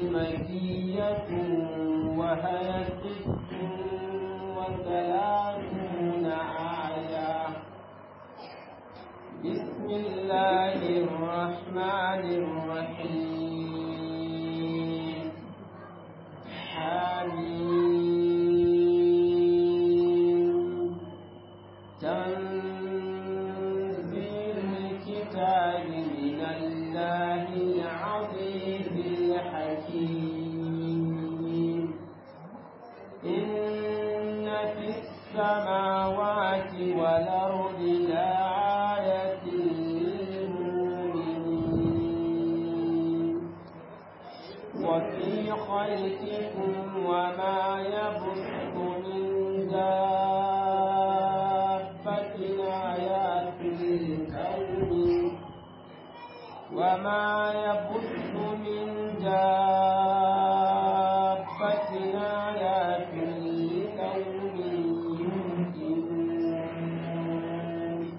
مكية وهي ست وثلاثون آية بسم الله الرحمن الرحيم حميم تنزيل الكتاب من الله العزيز الحكيم إن في السماوات والأرض لآية للمؤمنين وفي خلقكم وما يبث من دابة آيات للكون وما يبث من دابة آيات لقوم يوقنون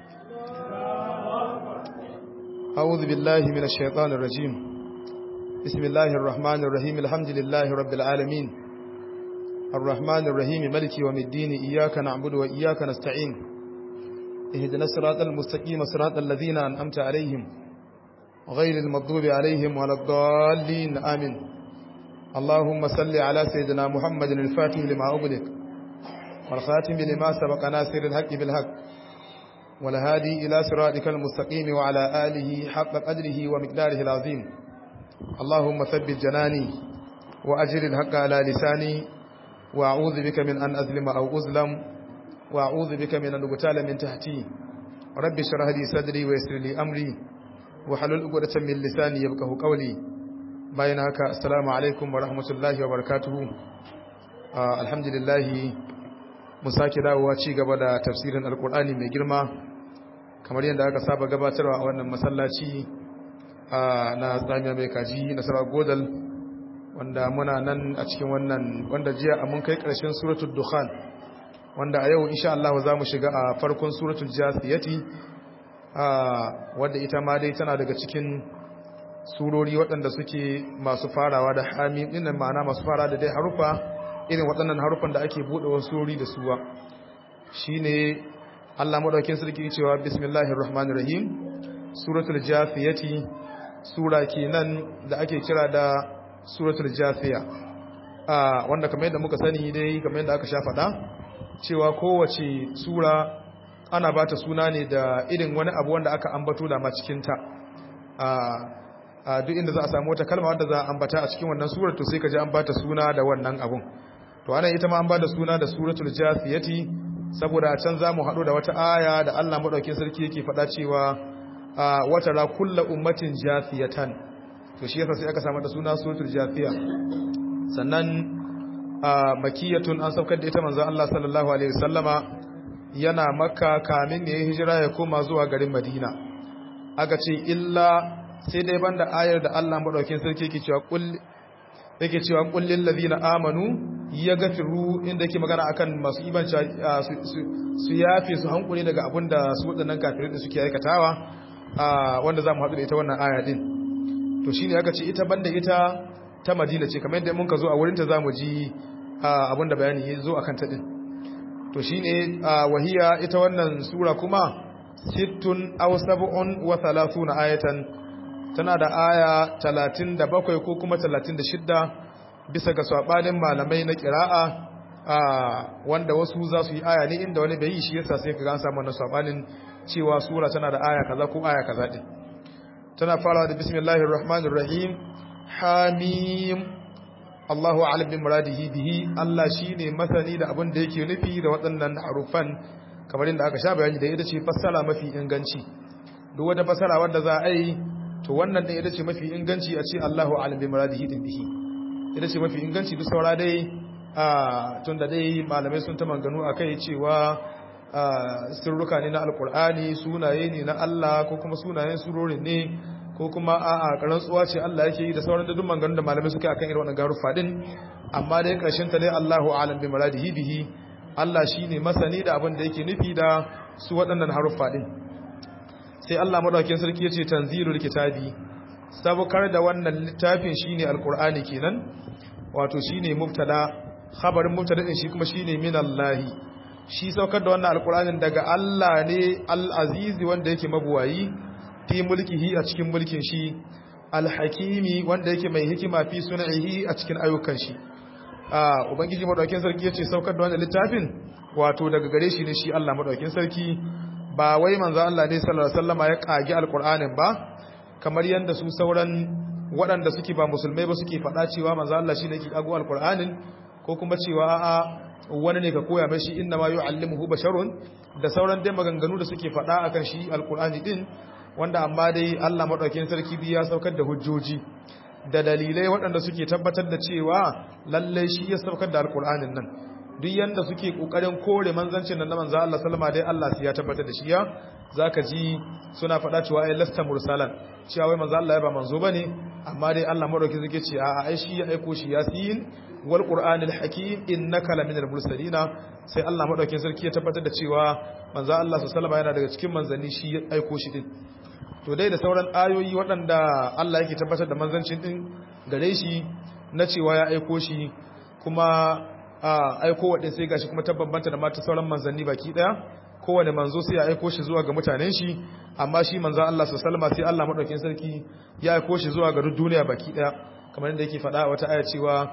أعوذ بالله من الشيطان الرجيم بسم الله الرحمن الرحيم الحمد لله رب العالمين الرحمن الرحيم ملك يوم الدين إياك نعبد وإياك نستعين اهدنا الصراط المستقيم صراط الذين أنعمت عليهم غير المغضوب عليهم ولا الضالين آمين اللهم صل على سيدنا محمد الفاتح لما أغلق والخاتم لما سبق ناصر الحق بالحق والهادي إلى صراطك المستقيم وعلى آله حق قدره ومقداره العظيم اللهم ثبت جناني وأجر الحق على لساني وأعوذ بك من أن أظلم أو أظلم وأعوذ بك من أن أغتال من تحتي رب اشرح لي صدري ويسر لي أمري وحلل عقدة من لساني يفقهوا قولي bayan haka assalamu alaikum wa rahmatullahi wa barakatuhu alhamdulillah mu sake dawowa ci gaba da tafsirin alkur'ani mai girma kamar yadda aka saba gabatarwa a wannan masallaci na tsamiya mai kaji na sarar godal wanda muna nan a cikin wannan wanda jiya mun kai karshen suratul dukhan wanda a yau insha Allah za mu shiga a farkon suratul jasiyati wadda ita ma dai tana daga cikin surori waɗanda suke masu farawa da hamim ɗin ma'ana masu fara da dai harufa irin waɗannan harufan da ake buɗe wasu surori da suwa shine Allah madaukakin sarki cewa bismillahir rahmanir rahim suratul jasiyati sura kenan da ake kira da suratul jasiya a wanda kamar yadda muka sani dai kamar yadda aka sha faɗa cewa kowace sura ana bata suna ne da irin wani abu wanda aka ambato da ma cikin ta a duk inda za a samu wata kalma wadda za a ambata a cikin wannan surar to sai ka ji an bata suna da wannan abun to ana ita ma an bada suna da suratul jasiyati saboda a can zamu hado da wata aya da Allah madaukakin sarki yake faɗa cewa wata ra kullu ummatin jasiyatan to shi yasa sai aka samu da suna suratul jasiya sannan makiyatun an saukar da ita manzo Allah sallallahu alaihi wasallama yana makka kamin ya hijira ya koma zuwa garin madina aka ce illa sai dai banda ayar da Allah madaukakin sarki yake cewa kul yake cewa kullil ladina amanu yaghfiru inda yake magana akan masu iman su yafe su hankuri daga abinda su wadannan kafirai da suke aikatawa wanda zamu hadu da ita wannan aya din to shine aka ce ita banda ita ta Madina ce kamar yadda mun ka zo a wurin ta zamu ji abinda bayani ya zo akan ta din to shine wahiya ita wannan sura kuma sittun aw sab'un wa thalathuna ayatan tana da aya 37 ko kuma 36 bisa ga sabanin malamai na kira'a wanda wasu za su yi aya ne inda wani bai yi shi yasa sai kaga an samu wannan sabanin cewa sura tana da aya kaza ko aya kaza din tana farawa da bismillahir rahmanir rahim hamim Allahu a'lam bi muradihi bihi Allah shine masani da abin da yake nufi da waɗannan harufan kamar inda aka sha bayani da ita ce fassara mafi inganci duk wata fassara wadda za a yi to wannan ɗin ita ce mafi inganci a ce Allahu a'lam bi muradihi din bihi ita ce mafi inganci duk saura dai a tun da dai malamai sun ta manganu akai cewa sirruka ne na alkur'ani sunaye ne na Allah ko kuma sunayen surorin ne ko kuma a'a karantsuwa ce Allah yake yi da sauran duk manganu da malamai suka akan irin wannan garufa din amma dai karshen ta dai Allahu a'lam bi muradihi bihi Allah shine masani da abin da yake nufi da su waɗannan haruffa din sai Allah madaukakin sarki yace tanzilul kitabi sabukar da wannan littafin shine alqur'ani kenan wato shine mubtada khabarin mubtada din shi kuma shine minallahi shi saukar da wannan alqur'anin daga Allah ne al-aziz wanda yake mabuwayi fi mulkihi a cikin mulkin shi al-hakimi wanda yake mai hikima fi sun'ihi a cikin ayyukan shi a ubangiji madaukakin sarki yace saukar da wannan littafin wato daga gare shi ne shi Allah madaukakin sarki ba wai manzo Allah ne sallallahu alaihi wasallama ya kage alqur'anin ba kamar yanda su sauran waɗanda suke ba musulmai ba suke faɗa cewa manzo Allah shine yake kago alqur'anin ko kuma cewa a'a wani ne ka koya mai shi inna ma yu'allimuhu basharun da sauran dai maganganu da suke faɗa akan shi alqur'ani din wanda amma dai Allah madaukakin sarki ya saukar da hujjoji da dalilai waɗanda suke tabbatar da cewa lalle shi ya saukar da alqur'anin nan duk yanda suke kokarin kore manzancin nan na manzo Allah sallama dai Allah sai ya tabbatar da shi ya zaka ji suna faɗa cewa ai lasta mursalan cewa wai manzo Allah ya ba manzo bane amma dai Allah madauki zake ce a ai shi ya aiko shi yasin wal qur'anil hakim innaka laminal mursalina sai Allah madaukin sarki ya tabbatar da cewa manzo Allah sallama yana daga cikin manzanni shi ya aiko shi din to dai da sauran ayoyi waɗanda Allah yake tabbatar da manzancin din gare shi na cewa ya aiko shi kuma aiko wadda sai gashi kuma tabbambanta da mata sauran manzanni baki daya kowane manzo sai ya aiko shi zuwa ga mutanen shi amma shi manzo Allah sallallahu sai Allah madaukakin sarki ya aiko shi zuwa ga duniya baki daya kamar yadda yake faɗa wata aya cewa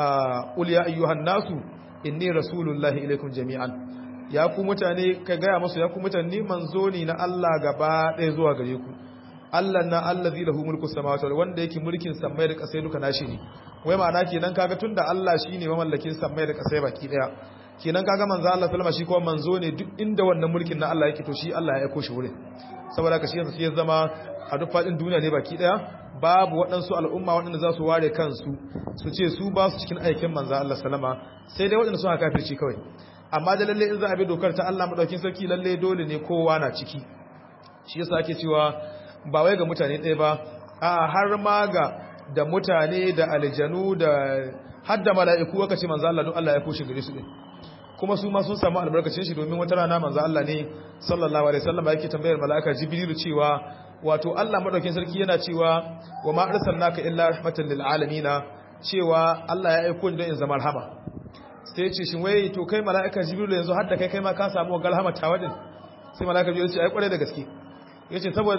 ul ya ayyuhan nasu inni rasulullahi ilaikum jami'an ya ku mutane ka gaya musu ya ku mutane manzo ne na Allah gaba ɗaya zuwa gare ku Allah na allazi lahu mulku samawati wanda yake mulkin samai da kasai duka nashi ne wai ma'ana kenan kaga tunda Allah shine mamallakin samai da kasai baki daya kenan kaga manzo Allah sallama shi kuma manzo ne duk inda wannan mulkin na Allah yake to shi Allah ya aiko shi wurin saboda ka shi yanzu ya zama a duk fadin duniya ne baki daya babu waɗansu al'umma waɗanda za su ware kansu su ce su ba su cikin aikin manzo Allah sallama sai dai waɗanda suka kafirci kawai amma da lalle in za a bi dokar ta Allah madaukin sarki lalle dole ne kowa na ciki shi yasa ake cewa ba wai ga mutane ɗaya ba a har ma ga da mutane da aljanu da har da mala'iku aka ce manzo Allah don Allah ya kushe gare su din kuma su ma sun samu albarkacin shi domin wata rana manzo Allah ne sallallahu alaihi wasallam yake tambayar mala'ika jibril cewa wato Allah madaukin sarki yana cewa wa ma arsalnaka illa rahmatan lil alamin cewa Allah ya aiko ni don in zama rahama sai ya ce shin wai to kai mala'ika jibril yanzu har da kai kai ma ka samu galhama tawadin sai mala'ika jibril ya ce ai kware da gaske ya ce saboda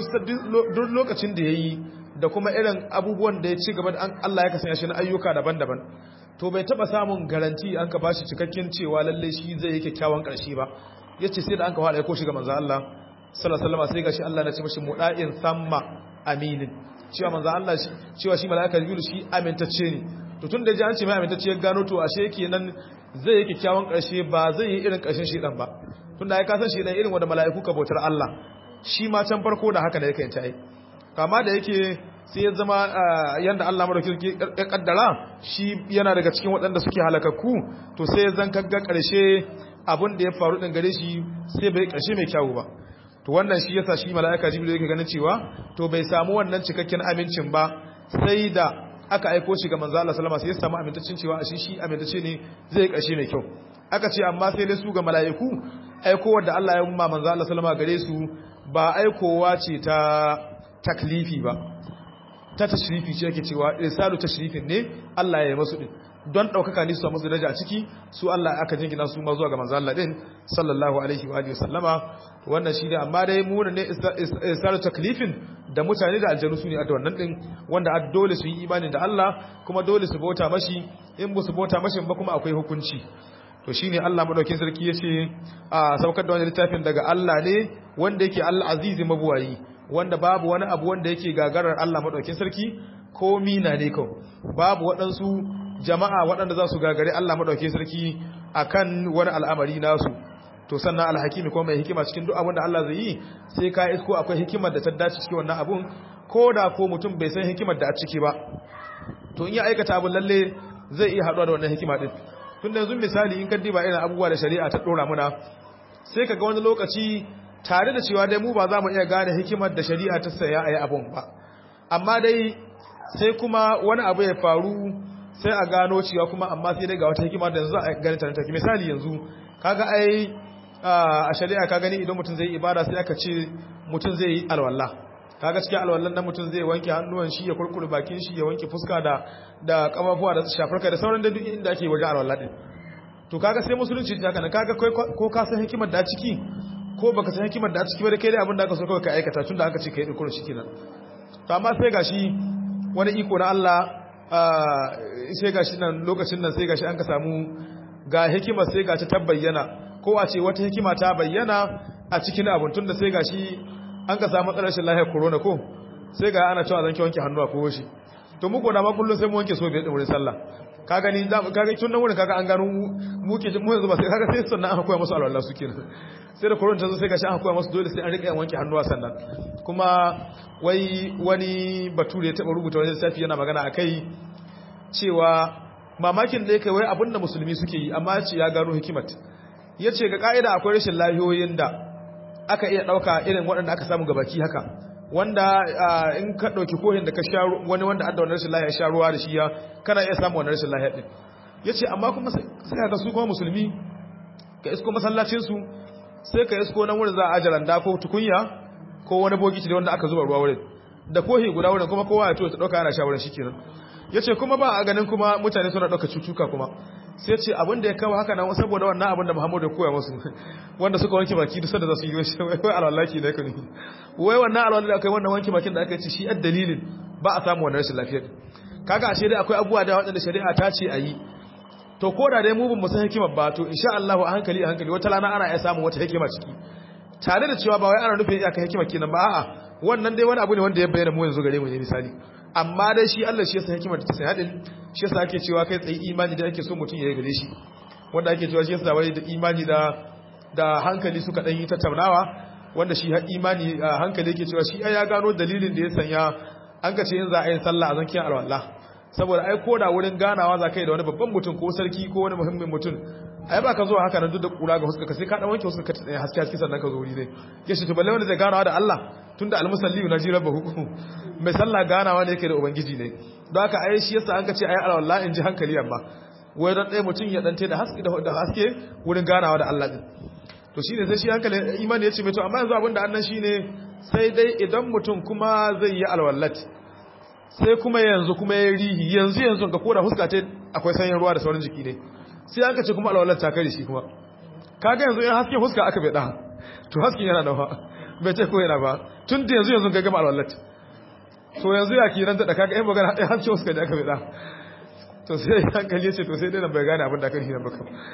duk lokacin da ya yi da kuma irin abubuwan da ya ci gaba da Allah ya kasance shi na ayyuka daban-daban to bai taba samun garanti an ka bashi cikakken cewa lalle shi zai yi kyakkyawan ƙarshe ba ya ce sai da an ka fara aiko shi ga manzo Allah sallallahu alaihi sai gashi Allah na ce mashi muda'in samma aminin cewa manzo Allah cewa shi mala'ika jibril shi amintacce ne to tun da ji an ce mai amintacce ya gano to ashe kenan zai yi kyakkyawan ƙarshe ba zai yi irin ƙarshen shi dan ba tun da ya kasan shi dan irin wanda mala'iku ka bautar Allah shi ma can farko da haka da yake ta yi kama da yake sai ya zama yanda Allah madauki ya kaddara shi yana daga cikin waɗanda suke halakakku to sai ya zan kagga ƙarshe abin da ya faru ɗin gare shi sai bai ƙarshe mai kyawu ba to wannan shi yasa shi mala'ika jibril yake ganin cewa to bai samu wannan cikakken amincin ba sai da aka aiko shi ga manzo Allah sallama sai ya samu amintaccin cewa shi shi amintacce ne zai ƙarshe mai kyau aka ce amma sai dai su ga mala'iku aikowar da Allah ya umma manzo Allah sallama gare su ba aikowa ce ta taklifi ba ta tashrifi ce yake cewa irsalu tashrifin ne Allah ya yi masu din don daukaka ne su samu daraja a ciki su Allah aka jingina su ma zuwa ga manzo Allah din sallallahu alaihi wa alihi wasallama wannan shi ne amma dai mu ne irsalu taklifin da mutane da aljanu su ne a wannan din wanda a dole su yi imani da Allah kuma dole su bauta mashi in ba su bauta mashi ba kuma akwai hukunci to shine Allah madaukin sarki yace a saukar da wani littafin daga Allah ne wanda yake Allah azizi mabuwayi wanda babu wani abu wanda yake gagarar Allah madaukin sarki ko mina ne ko babu waɗansu jama'a waɗanda za su gagare Allah madaukin sarki akan wani al'amari nasu to sannan alhakimi ko mai hikima cikin duk abin da Allah zai yi sai ka isko akwai hikimar da ta dace cikin wannan abun ko da ko mutum bai san hikimar da a ciki ba to in ya aikata abun lalle zai iya haɗuwa da wannan hikima din tun da yanzu misali in kaddi ba irin abubuwa da shari'a ta dora muna sai kaga wani lokaci tare da cewa dai mu ba za mu iya gane hikimar da shari'a ta saya a yi abun ba amma dai sai kuma wani abu ya faru sai a gano cewa kuma amma sai dai ga wata hikima da yanzu a gani ta take misali yanzu kaga ai a shari'a ka gani idan mutum zai ibada sai aka ce mutum zai yi alwala kaga cikin alwallan nan mutum zai wanke hannuwan shi ya kurkure bakin shi ya wanke fuska da da kafafuwa da shafar kai da sauran da duk inda ake wajen alwallan din to kaga sai musulunci ta kana kaga ko ka san hikimar da ciki ko baka san hikimar da ciki ba da kai dai abin da aka so kawai ka aikata tunda aka ce kai dukkan shi kenan to amma sai gashi wani iko na Allah sai gashi nan lokacin nan sai gashi an ka samu ga hikimar sai gashi ta bayyana ko a ce wata hikima ta bayyana a cikin abun tunda sai gashi an ka samu matsalar rashin lafiyar corona ko sai ga ana cewa zanki wanke hannu a kowo shi to muku da ma kullun sai mu wanke so biyar din wurin sallah ka gani kaga tun nan wurin kaga an gano mu ke mu yanzu ba sai kaga sai sannan aka koya musu alwala su kenan sai da corona ta zo sai gashi aka koya musu dole sai an rika yin wanke hannuwa sannan kuma wai wani bature ya taba rubuta wani lissafi yana magana akai cewa mamakin da yake wai abinda musulmi suke yi amma ce ya gano hikimat yace ga kaida akwai rashin lafiyoyin da aka iya ɗauka irin waɗanda aka samu gabaki haka wanda in ka ɗauki kohin da ka sha wani wanda adda wani rashin lahiya sha ruwa da shi ya kana iya samu wani rashin lahiya ɗin ya ce amma kuma sai ka su kuma musulmi ka isko masallacinsu sai ka isko nan wurin za a ajaranda ko tukunya ko wani bogiti da wanda aka zuba ruwa wurin da kohi guda wurin kuma kowa ya to ta ɗauka ana sha wurin shi kenan ya ce kuma ba a ganin kuma mutane suna ɗauka cutuka kuma sai ce abin da ya kawo haka nan saboda wannan abin da Muhammadu ya koya musu wanda suka wanke baki duk sanda za su yi wai alwalaki da kani wai wannan alwalaki da akai wannan wanke bakin da aka ce shi ad dalilin ba a samu wannan rashin lafiya kaga ashe dai akwai abubuwa da waɗanda shari'a ta ce a yi to ko da dai mu bin mu san hikimar ba to insha Allah a hankali a hankali wata rana ana iya samun wata hikima ciki tare da cewa ba wai ana nufin iyaka hikima kenan ba a'a wannan dai wani abu ne wanda ya bayyana mu yanzu gare mu ne misali amma dai shi Allah shi ya san hikimar da ta sai hadin shi yasa ake cewa kai tsayi imani da ake so mutum ya yi gare shi wanda ake cewa shi yasa wai da imani da da hankali suka dan yi tattaunawa wanda shi imani hankali yake cewa shi ya gano dalilin da ya sanya an ka ce yin za a yi sallah a zankiyar alwallah saboda ai ko da wurin ganawa za ka yi da wani babban mutum ko sarki ko wani muhimmin mutum ai ba ka zo haka nan duk da kura ga huska sai ka dan wanke huska ka haske haske sannan ka zo wuri ne yace to balle wanda zai ganawa da Allah tunda almusalli na ji rabbahu mai sallah ganawa ne yake da ubangiji ne don haka ai shi yasa an ka ce ai alwallah in ji hankali amma wai don ɗaya mutum ya dante da haske da haske wurin ganawa da Allah din to shine sai shi hankali imani yace mai to amma yanzu abinda annan shine sai dai idan mutum kuma zai yi alwallat sai kuma yanzu kuma ya rihi yanzu yanzu ga koda huska ta akwai sanyin ruwa da sauran jiki ne sai aka ce kuma alwallat ta kare shi kuma kaga yanzu in haske huska aka bai da to hasken yana da ba bai ce ko yana ba tun da yanzu yanzu ga gama alwallat to yanzu ya kiran da kaga in magana ɗaya haske huska da aka bai da to sai hankali ya ce to sai dai nan bai gane abin da aka nan ba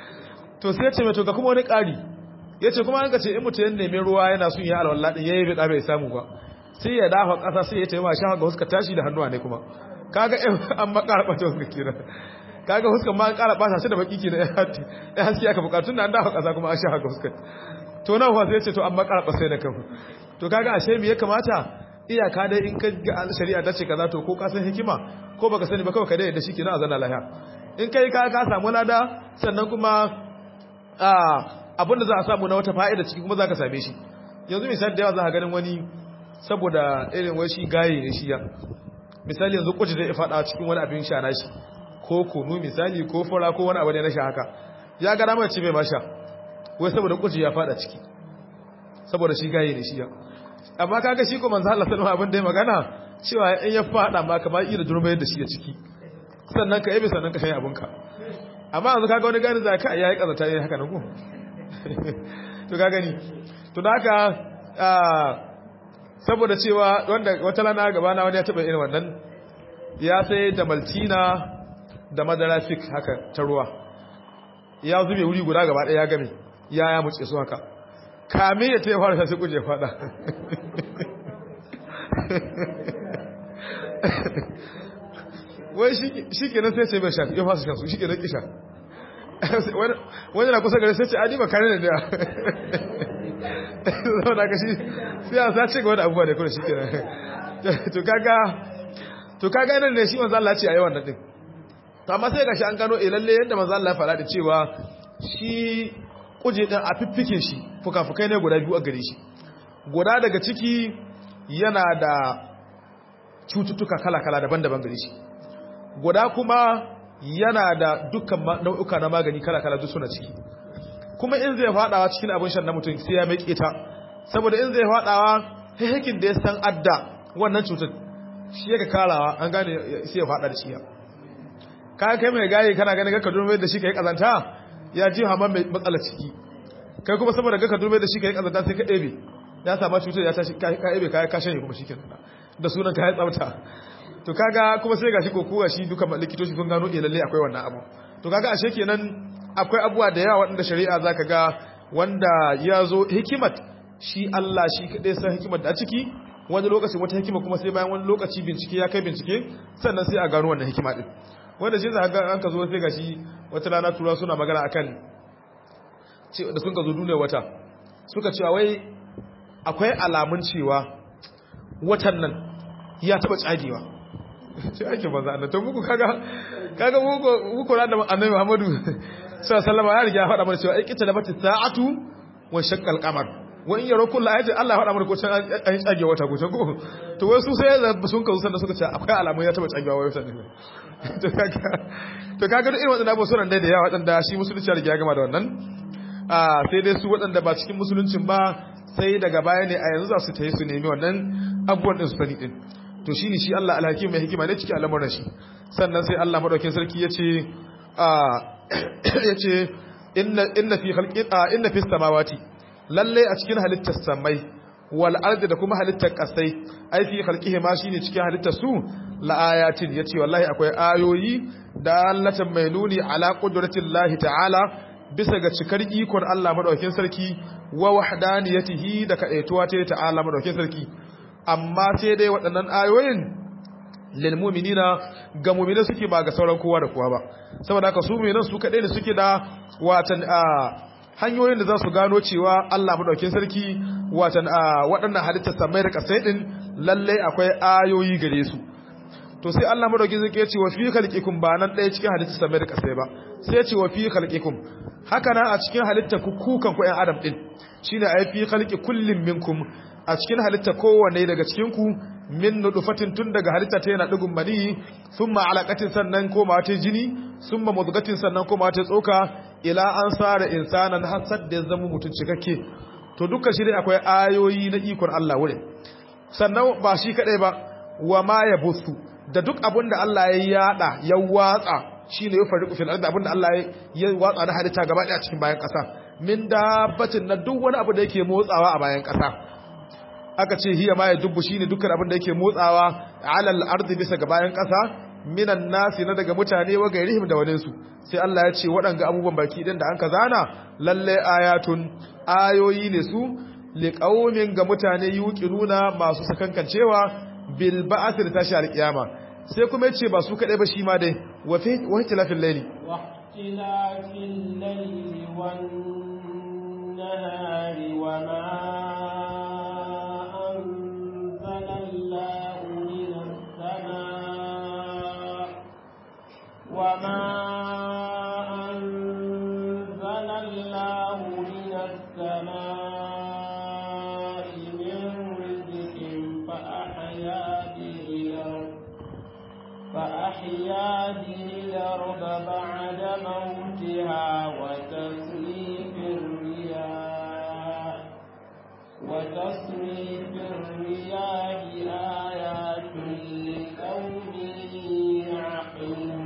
to sai ya ce mai to ga kuma wani ƙari ya ce kuma an ka ce in mutum ya nemi ruwa yana sun yi alwallah ɗin ya yi bai bai samu ba sai ya dafa ƙasa sai ya taimaka shafa ga huska tashi da hannuwa ne kuma kaga an makara ɓata huska kira kaga huskan ma an ƙara ɓata shi da baki kina ya haske aka buƙatun da an dafa ƙasa kuma an shafa ga huska to nan fa sai ya ce to an makara ɓasai da kan to kaga ashe me ya kamata iyaka dai in ka ga shari'a ta ce kaza to ko ka san hikima ko baka sani ba kawai ka dai da shi kina a zana lahiya in kai ka ka samu lada sannan kuma abinda za a samu na wata fa'ida ciki kuma za ka same shi yanzu misali da yawa za a ganin wani saboda irin wai shi gaye ne shi ya misali yanzu kuci zai faɗa cikin wani abin sha nashi ko kunu misali ko fura ko wani abu ne na sha haka ya gara mai ci bai ma sha wai saboda kuci ya faɗa ciki saboda shi gaye ne shi ya amma kaga shi ko manzo Allah sallallahu abin da ya magana cewa in ya faɗa ma kamar ira durmayar da shi da ciki sannan ka yabe sannan ka shayi abinka amma yanzu kaga wani gani za ka yayi kazata yayi haka nan ko to ka gani to da haka saboda cewa wanda wata lana gaba na wani ya taba irin wannan ya sai da maltina da madara fik haka ta ruwa ya zube wuri guda gaba ɗaya ya game ya ya muce su haka kame ya ta fara sai kuje fada wai shi kenan sai ce bai sha ya fasa shan su shi kenan kisha wani na kusa gari sai ce adi ba kare da da zama da kashi sai a sace ga wani abubuwa da kuma shi kenan to kaga to kaga yanar ne shi manzo Allah ce a yawan nan din to amma sai gashi an gano eh lalle yadda manzo Allah ya fara da cewa shi kuje din a fiffike shi fukafukai ne guda biyu a gare shi guda daga ciki yana da cututtuka kala-kala daban-daban gare shi guda kuma yana da dukkan nau'uka na magani kala-kala duk suna ciki kuma in zai fadawa cikin abin shan na mutum sai ya mai ta saboda in zai fadawa hakikin da ya san adda wannan cutar shi yake karawa an gane sai ya fada da shi ya ka kai mai gaye kana ganin ka durme da shi kai kazanta ya ji hama mai matsala ciki kai kuma saboda ga ka durme da shi kai kazanta sai ka ɗebe ya sama cutar ya tashi ka ɗebe ka ka shanye kuma shikenan da sunan ka ya tsafta to kaga kuma sai gashi ko kuwa shi duka likitoci sun gano eh lalle akwai wannan abu to kaga ashe kenan akwai abuwa da yawa waɗanda shari'a zaka ga wanda ya zo hikimat shi Allah shi kadai san hikimar da a ciki wani lokaci wata hikima kuma sai bayan wani lokaci bincike ya kai bincike sannan sai a gano wannan hikima din wanda shi za ga an ka zo sai gashi wata rana tura suna magana akan da sun ka zo duniya wata suka cewa wai akwai alamun cewa watan nan ya taba tsagewa sai ake banza annabi to muku kaga kaga muku muku ran da annabi Muhammadu sallallahu alaihi wasallam ya riga faɗa mana cewa aikita da bata sa'atu wa shaqqal qamar wa in yaro kullu ayatin Allah faɗa mana ko can an tsage wata ko can ko to wai su sai sun kazo sanda suka ce akwai alamun ya taba tsagewa wai wata ne to kaga to kaga irin wadannan abubuwan sunan dai da yawa wadanda shi musulunci ya riga gama da wannan a sai dai su wadanda ba cikin musuluncin ba sai daga baya ne a yanzu za su tayi su nemi wannan abubuwan din su sani din to shine shi Allah alhakim mai hikima ne cikin al'amuran shi sannan sai Allah madaukakin sarki yace a yace inna inna fi khalqi inna fi samawati lalle a cikin halittar samai wal ardi da kuma halittar kasai ai fi khalqihi ma shine cikin halittar su la ayatin yace wallahi akwai ayoyi da allatan mai nuni ala qudratillahi ta'ala bisa ga cikar ikon Allah madaukakin sarki wa wahdaniyatihi da kadaituwa ta ta'ala madaukakin sarki amma sai dai waɗannan ayoyin lil mu'minina ga mu'mina suke ba ga sauran kowa da kowa ba saboda haka su mu'minan su kadai ne suke da watan hanyoyin da za su gano cewa Allah madaukakin sarki watan waɗannan halittar samai da kasai din lalle akwai ayoyi gare su to sai Allah madaukakin sarki ya ce wa fi khalqikum ba nan ɗaya cikin halittar samai da kasai ba sai ya ce wa fi khalqikum haka nan a cikin halittar ku kukan ku ƴan adam din shine ai fi khalqi kullin minkum a cikin halitta kowanne daga cikinku min nudufatin tun daga halitta ta yana digun mani summa alaqatin sannan koma ta jini summa mudghatin sannan koma ta tsoka ila an sara insanan hasad da zama mutun cikakke to dukkan shi dai akwai ayoyi na ikon Allah wurin sannan ba shi kadai ba wa ma yabusu da duk abin da Allah ya yada ya watsa shine ya fariqu fil ardi abin da Allah ya watsa na halitta gaba daya cikin bayan kasa min dabbatin na duk wani abu da yake motsawa a bayan kasa aka ce hiya ma ya dubbu shine dukkan abin da yake motsawa alal ardi bisa ga bayan ƙasa minan nasi na daga mutane wa gairihim da waninsu sai Allah ya ce waɗanga abubuwan baki din da an ka zana lalle ayatun ayoyi ne su liqaumin ga mutane yuqinuna masu sakankancewa bil ba'ath tashi alqiyama sai kuma yace ba su kadai ba shi ma dai wa fi wa tilafil layli wa tilafil layli wan nahari wa ma وما أنزل الله من السماء من رزق فأحيا به الأرض فأحيا به الأرض بعد موتها وتصريف الرياح وتصريف الرياح آيات لقوم يعقلون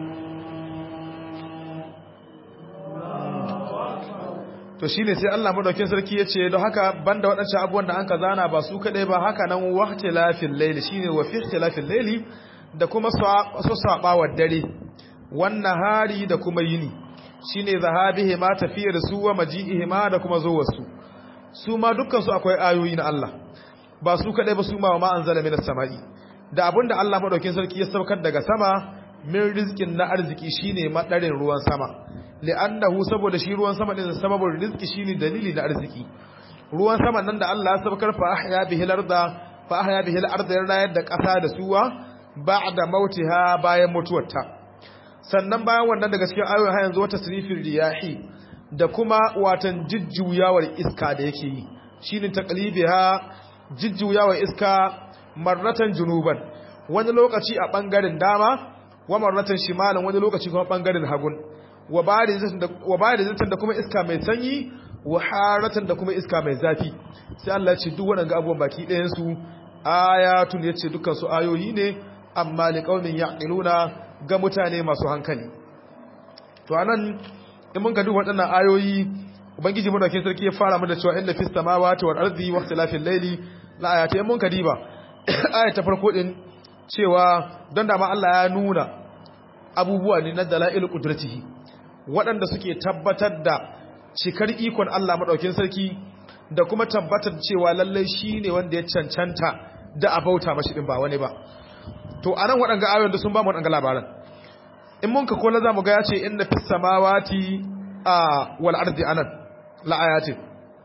to shine sai Allah madaukin sarki yace don haka banda waɗancan abubuwan da an ka zana ba su kadai ba haka nan wahtilafil layli shine wa fi ikhtilafil layli da kuma su sabawar dare wannan hari da kuma yini shine zahabihi ma tafiyar su wa maji'ihi ma da kuma zuwar su su ma dukkan su akwai ayoyi na Allah ba su kadai ba su ma ma anzala minas sama'i da abinda Allah madaukin sarki ya saukar daga sama min rizqin na arziki shine madarin ruwan sama li'annahu saboda shi ruwan sama din sababin rizki shine dalili na arziki ruwan sama nan da Allah ya sabkar fa ahya bihi al-arda fa ahya bihi al-arda rayar da kasa da suwa ba'da mautiha bayan mutuwarta sannan bayan wannan daga cikin ayoyin har yanzu wata sirifin riyahi da kuma watan jijjuyawar iska da yake yi shine taqlibiha jijjuyawar iska marratan junuban wani lokaci a bangaren dama wa marratan shimalan wani lokaci kuma bangaren hagun wa barizatan da kuma iska mai sanyi wa haratan da kuma iska mai zafi sai Allah ya ce duk waɗanda abubuwan baki ɗayan su ayatun yace dukkan su ayoyi ne amma liqaumin yaqiluna ga mutane masu hankali to anan in mun ga duk waɗannan ayoyi ubangiji mu dauke sarki ya fara mu da cewa inna fis samawati wal ardi wa ikhtilafil layli la ayati mun ka diba aya ta farko din cewa don da ma Allah ya nuna abubuwa ne na dalail qudratihi waɗanda suke tabbatar da cikar ikon Allah madaukin sarki da kuma tabbatar cewa lallai shine wanda ya cancanta da abauta mashi din ba wani ba to anan waɗanga ayoyin da sun ba mu waɗanga labaran in mun ka kola zamu ga ya ce inna fis samawati a wal ardi anan la ayatin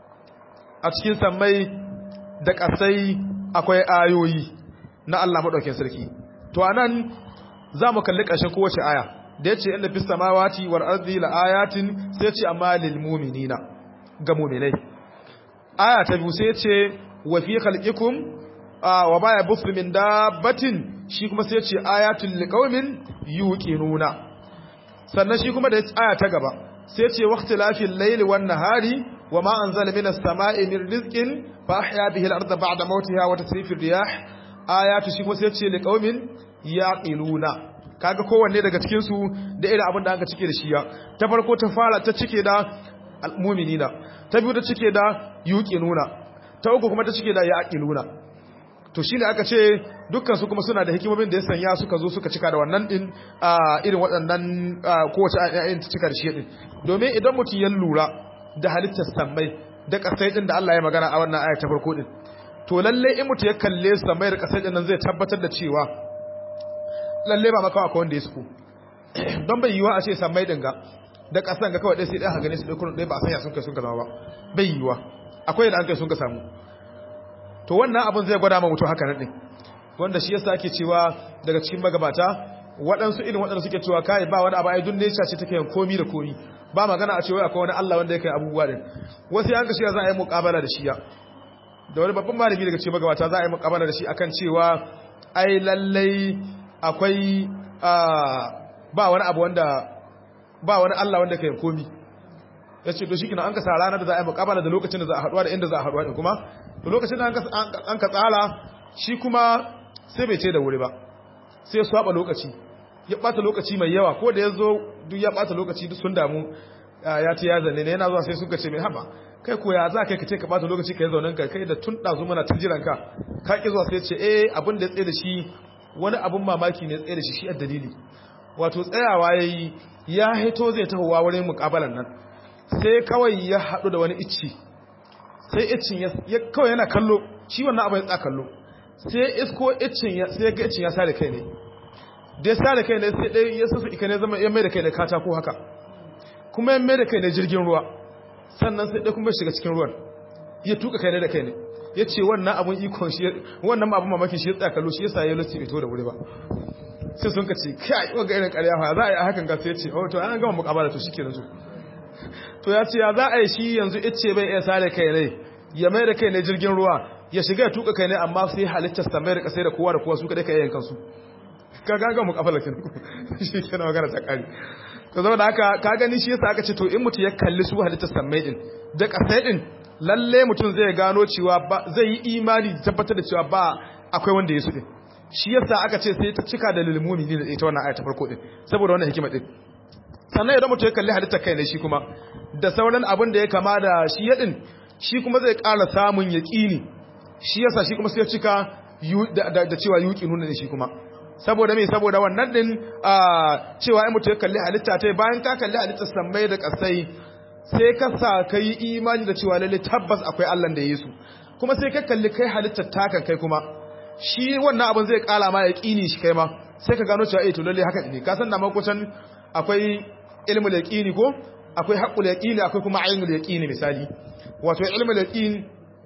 a cikin sammai da ƙasai akwai ayoyi na Allah madaukakin sarki to anan zamu kalli ƙarshen kowace aya da yace inna fis samawati wal ardi la ayatin sai ce amma lil mu'minina ga mu'minai aya ta biyu sai ce wa fi khalqikum wa baya busu min dabbatin shi kuma sai ce ayatul liqaumin yuqinuna sannan shi kuma da aya ta gaba sai ce waqtilafil layli wan nahari wama anzala minas sama'i min rizqin fa ahya bihi al-ardha ba'da mawtiha wa tasrifir riyah ayatu shi kuma sai ce liqaumin yaqiluna kaga kowanne daga cikin su da irin abin da aka cike da shi ya ta farko ta fara ta cike da almu'minina ta biyu ta cike da yuqinuna ta uku kuma ta cike da yaqiluna to shine aka ce dukkan su kuma suna da hikimomin da ya sanya suka zo suka cika da wannan din irin waɗannan kowace ayin ta cika da shi din domin idan mutum ya lura da halittar sammai da ƙasai din da Allah ya magana a wannan aya ta farko din to lalle in mutum ya kalle sammai da ƙasai din nan zai tabbatar da cewa lalle ba makawa akwai wanda ya suku don bai yiwa a ce sammai din ga da ƙasan ga kawai ɗaya sai ɗaya ha gane su ɗaya kurun ɗaya ba a sanya sun kai sun ka zama ba bai yiwa akwai da an kai sun ka samu to wannan abin zai gwada ma mutum haka nan din wanda shi yasa ake cewa daga cikin magabata waɗansu irin waɗanda suke cewa kai ba wani abu ai dun nature ce take yin komi da komi ba magana a cewa akwai wani Allah wanda yake abubuwa din wasu yanka shi za a yi muƙabala da shi ya da wani babban malami daga cikin magabata za a yi muƙabala da shi akan cewa ai lallai akwai ba wani abu wanda ba wani Allah wanda yake yin komi ya ce to shi kina an ka sa ranar da za a yi muƙabala da lokacin da za a haɗuwa da inda za a haɗuwa din kuma to lokacin da an ka tsara shi kuma sai bai ce da wuri ba sai ya swaba lokaci ya bata lokaci mai yawa ko da ya zo duk ya bata lokaci duk sun damu ya ce ya zanne ne yana zuwa sai suka ce mai haba kai ko ya za kai ka ce ka bata lokaci ka yi zaunen ka kai da tun ɗazu mana ta jiran ka ka ƙi zuwa sai ce eh abin da ya tsaye da shi wani abin mamaki ne tsaye da shi shi a dalili wato tsayawa ya yi ya hito zai tahowa wurin muƙabalan nan sai kawai ya haɗu da wani icci sai icin ya kawai yana kallo shi wannan abin ya kallo sai isko icin sai ya ga icin ya sare kai ne da ya sare kai ne sai dai ya sassa ika ne zama ya mai da kai ne katako haka kuma ya mai da kai ne jirgin ruwa sannan sai dai kuma shiga cikin ruwan ya tuka kai ne da kai ne ya ce wannan abin ikon shi wannan abin mamakin shi ya tsaya kallo shi yasa ya lusi ito da wuri ba sai sun ka ce kai wanga irin ƙarya fa za a yi a hakan ga sai ya ce oh to an gama mukabala to shikenan to to ya ce ya za a yi shi yanzu ice bai iya sare kai ne ya mai da kai ne jirgin ruwa ya shiga ya tuka kai ne amma sai halittar samai da kasai da kowa da kowa su kadai ka yayin kansu ka gaga mu kafa lakin shi kenan magana ta kare to zama da haka ka gani shi yasa aka ce to in mutum ya kalli su halittar samai din da kasai din lalle mutum zai gano cewa zai yi imani tabbatar da cewa ba akwai wanda ya su din shi yasa aka ce sai ta cika da lilmumi ne da ita wannan aya ta farko din saboda wannan hikima din sannan idan mutum ya kalli halittar kai ne shi kuma da sauran abin da ya kama da shi yadin shi kuma zai ƙara samun yaƙini shi yasa shi kuma sai ya cika da cewa yuƙi nuna ne shi kuma saboda me saboda wannan din cewa ai mutum ya kalli halitta ta bayan ka kalli halittar sammai da ƙasai sai ka sa ka yi imani da cewa lalle tabbas akwai Allah da ya yi su kuma sai ka kalli kai halittar takan kai kuma shi wannan abin zai ƙara ma yaƙini shi kai ma sai ka gano cewa eh to lalle haka ne ka san da makusan akwai ilmul yaqini ko akwai haqqul yaqini akwai kuma ainul yaqini misali wato ilmul yaqin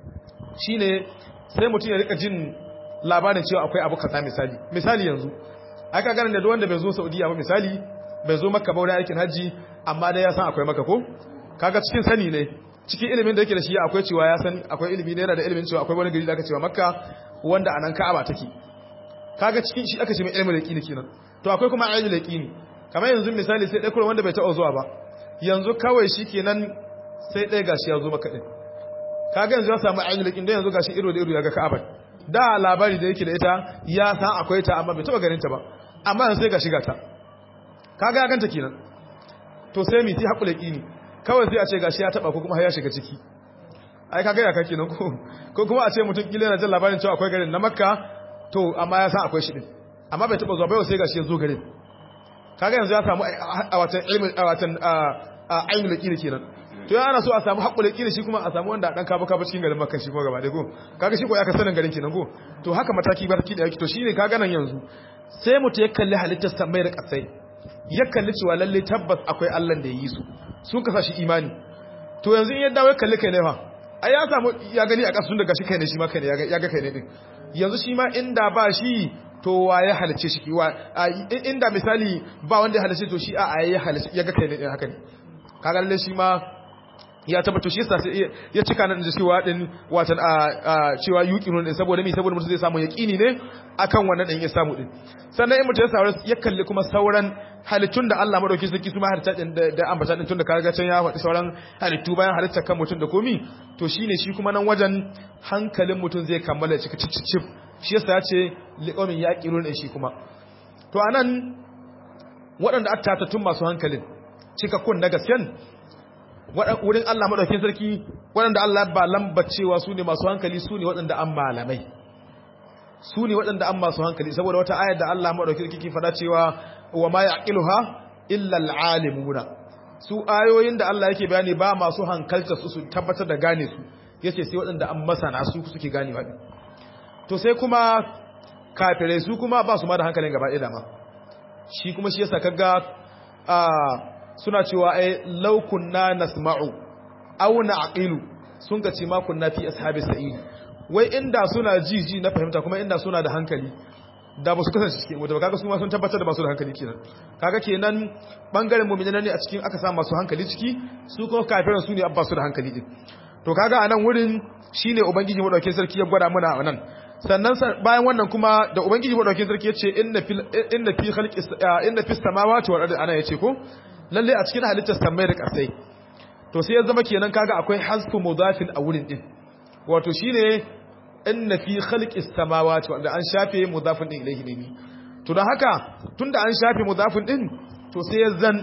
shine sai mutum ya rika jin labarin cewa akwai abu kaza misali misali yanzu aka ganin da wanda bai zo Saudiya ba misali bai zo Makka ba wurin aikin haji amma dai ya san akwai Makka ko kaga cikin sani ne cikin ilimin da yake da shi akwai cewa ya san akwai ilimi ne yana da ilimin cewa akwai wani gari da aka cewa Makka wanda anan Ka'aba take kaga cikin shi aka ce mai ilmul yaqini kenan to akwai kuma ainul yaqini kamar yanzu misali sai ɗaya wanda bai taɓa zuwa ba yanzu kawai shi kenan sai ɗaya gashi ya zo maka ɗin kaga yanzu ya samu ainihin lakin don yanzu gashi iro da iro ya ga ka'abar da labari da yake da ita ya san akwai ta amma bai taba ganin ta ba amma yanzu sai ga shiga ta kaga ya ganta kenan to sai mi sai hakula kini kawai sai a ce gashi ya taba ko kuma har ya shiga ciki ai kaga ya kake nan ko ko kuma a ce mutum kila yana jin labarin cewa akwai garin na makka to amma ya san akwai shi din amma bai taba zuwa bai sai gashi ya zo garin kaga yanzu ya samu a watan ilmin a watan ainihin lakini kenan to yana so a samu haƙƙul lakini shi kuma a samu wanda dan kaba kaba cikin garin makka shi kuma gaba da ko kaga shi ko ya ka sanin garin kenan ko to haka mataki barki da yake to shine kaga nan yanzu sai mutum ya kalli halittar samai da kasai ya kalli cewa lalle tabbas akwai Allah da ya yi su sun kasa shi imani to yanzu in ya dawo ya kalli kai ne fa ai ya samu ya gani a kasun daga shi kai ne shi ma kai ne ya ga kai ne din yanzu shi ma inda ba shi to wa ya halice shi wa inda misali ba wanda ya halice to shi a ya halice ya ga kai ne din haka ne kaga lalle shi ma ya tabbata shi yasa ya cika nan da cewa din watan a cewa yuqinun din saboda me saboda mutum zai samu yaqini ne akan wannan din ya samu din sannan in mutum ya saurara ya kalli kuma sauran halittun da Allah madauki sarki su ma halitta din da ambata din tun da kaga can ya faɗi sauran halittu bayan halitta kan mutum da komi to shine shi kuma nan wajen hankalin mutum zai kammala cika cicicif shi yasa ya ce liqamin yaqinun din shi kuma to anan waɗanda aka tun masu hankalin cikakkun na gasken wurin Allah maɗaukin sarki waɗanda Allah ba lambacewa su ne masu hankali su ne waɗanda an malamai su ne waɗanda an masu hankali saboda wata ayar da Allah maɗaukin sarki faɗa cewa wa ma yaqiluha illa alalimuna su ayoyin da Allah yake bayani ba masu hankalta su su tabbatar da gane su yace sai waɗanda an masana su suke ganewa to sai kuma kafirai su kuma ba su ma da hankalin gaba ɗaya dama shi kuma shi yasa kaga a suna cewa ai law kunna nasma'u aw na'qilu sun ga ce ma kunna fi ashabi sa'id wai inda suna ji ji na fahimta kuma inda suna da hankali da ba su kasance cikin wuta ba kaga su ma sun tabbatar da ba su da hankali kenan kaga kenan bangaren mu'minai ne a cikin aka samu masu hankali ciki su kuma kafiran su ne abba su da hankali din to kaga anan wurin shine ubangiji madaukakin sarki ya gwada mana nan sannan bayan wannan kuma da ubangiji madaukakin sarki yace inna fil inna fi khalqi inna fis samawati wal ardi ana yace ko lalle a cikin halittar samai da ƙasai to sai ya zama kenan kaga akwai hasfu mudafin a wurin din wato shine inna fi khalqis samawati wanda an shafe mudafin din ilayhi ne to dan haka tunda an shafe mudafin din to sai ya zan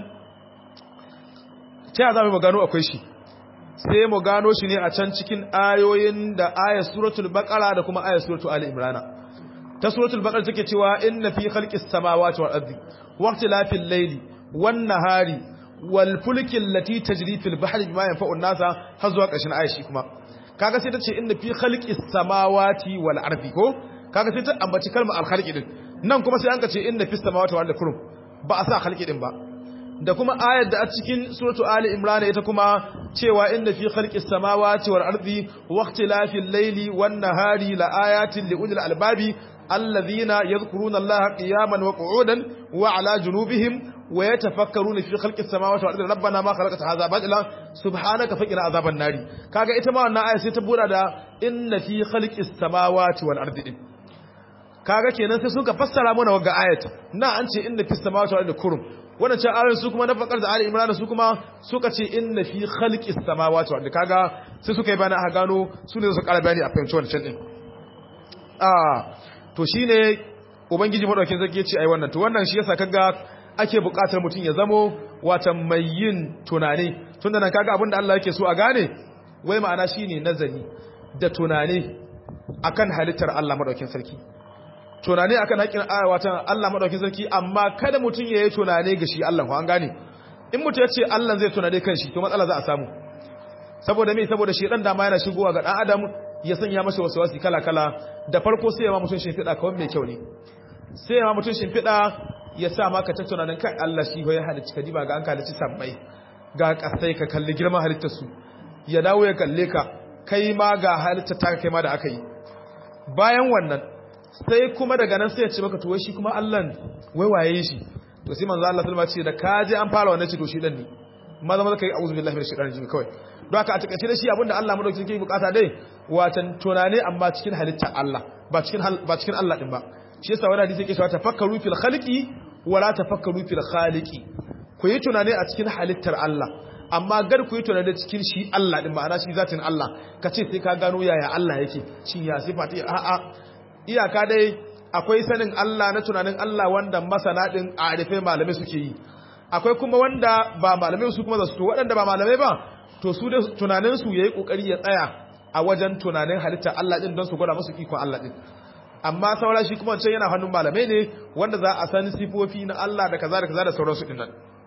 ta za mu gano akwai shi sai mu gano shi ne a can cikin ayoyin da ayat suratul baqara da kuma ayat suratul ali imran ta suratul baqara take cewa inna fi khalqis samawati wal ardi waqtilafil layli والنهار والفلك التي تجري في البحر بما ينفع الناس har zuwa ƙarshen ayashi kuma kaga sai ta ce inna fi khalqis samawati wal ardi ko kaga sai ta ambaci kalmar al khalqi din nan kuma sai an ka ce inna fis samawati wal ardi kurum ba a sa khalqi din ba da kuma ayar da a cikin suratu ali imran ita kuma cewa inna fi khalqis samawati wal ardi waqtilafil layli wan nahari la ayatin li ulil albabi alladhina yadhkuruna allaha qiyaman wa qu'udan wa ala junubihim ويتفكرون في خلق السماوات والارض ربنا ما خلقت هذا باطلا سبحانك فقنا عذاب النار kaga ita ma wannan aya sai ta bura da inna fi khalqis samawati wal ardi din kaga kenan sai suka fassara mana wagga ayat na an ce inna fis samawati wal ardi kurum wannan ce ayoyin su kuma na fakar da ali imran su kuma suka ce inna fi khalqis samawati wal ardi kaga sai suka yi bana a gano su ne su kara bayani a fahimci wannan din ah to shine ubangiji madaukin zaki ya ce ai wannan to wannan shi yasa kaga ake buƙatar mutum ya zamo wata mai yin tunani tunda nan kaga abinda Allah yake so a gane wai ma'ana shine nazari da tunani akan halittar Allah madaukakin sarki tunani akan haƙin wata Allah madaukakin sarki amma kada mutum ya yi tunani ga shi Allah ko an gane in mutum ya ce Allah zai tunani kan shi to matsala za a samu saboda me saboda shi dan dama yana shigowa ga dan adam ya sanya masa waswasi kala kala da farko sai ya ma mutum shimfiɗa kawai mai kyau ne sai ya ma mutum shimfiɗa ya sa maka ta tunanin kai Allah shi ya halicci ka diba ga an halicci sabbai ga kasai ka kalli girman halittar su ya dawo ya kalle ka kai ma ga halittar ta kai ma da aka yi bayan wannan sai kuma daga nan sai ya ce maka to wai shi kuma Allah wai waye shi to sai manzo Allah sallama ce da ka je an fara wannan ce to shi dan ne maza maza kai a'udhu billahi minash shaitanir rajim kawai don haka a takaice da shi abinda Allah madaukakin sarki bukata dai watan tunane amma cikin halittar Allah ba cikin ba cikin Allah din ba shi yasa wani hadisi yake cewa tafakkaru fil khalqi wala tafakkaru fil khaliqi ku yi tunani a cikin halittar Allah amma gar ku yi tunani cikin shi Allah din ma'ana shi zatin Allah ka ce sai ka gano yaya Allah yake shi ya sifati a a iyaka dai akwai sanin Allah na tunanin Allah wanda masana din a arife malamai suke yi akwai kuma wanda ba malamai su kuma za su to waɗanda ba malamai ba to su da tunanin su yayi kokari ya tsaya a wajen tunanin halitta Allah din don su gwada musu ikon Allah din amma saura shi kuma wancan yana hannun malamai ne wanda za a san sifofi na Allah da kaza da kaza da sauransu din nan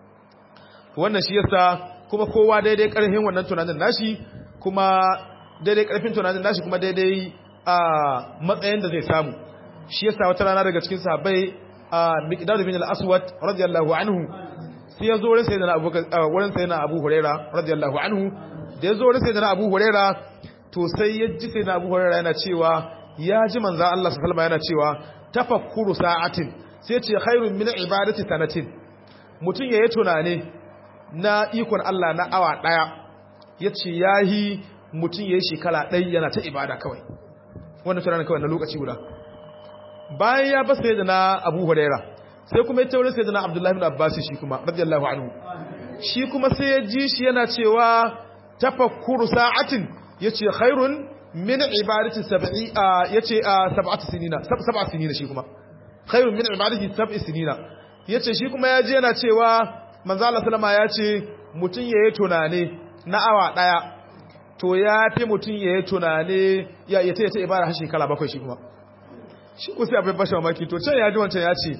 wannan shi yasa kuma kowa daidai karfin wannan tunanin nashi kuma daidai karfin tunanin nashi kuma daidai a matsayin da zai samu shi yasa wata rana daga cikin sahabbai miqdad bin al-aswad radiyallahu anhu sai ya zo wurin sayyidina abu wurin sayyidina abu huraira radiyallahu anhu da ya zo wurin sayyidina abu huraira to sai ya ji sayyidina abu huraira yana cewa ya ji manzo Allah sallallahu alaihi yana cewa tafakkuru sa'atin sai ce khairun min ibadati sanatin mutun yayi tunane na ikon Allah na awa daya yace yahi mutun yayi shekara ɗaya yana ta ibada kawai wannan tunanin kawai na lokaci guda bayan ya basa yadda na abu huraira sai kuma ya taurin sai da na abdullahi bin abbas shi kuma radiyallahu anhu shi kuma sai ya ji shi yana cewa tafakkuru sa'atin yace khairun min ibadati sab'i yace sab'ati sinina sab'a sinina shi kuma khairun min ibadati sab'i sinina yace shi kuma ya ji yana cewa manzo Allah sallama yace mutun yayi tunane na awa daya to ya fi mutun yayi tunane ya yace ta ibada har shekara bakwai shi kuma shi ko sai abin bashi mamaki to can ya ji wancan ya ce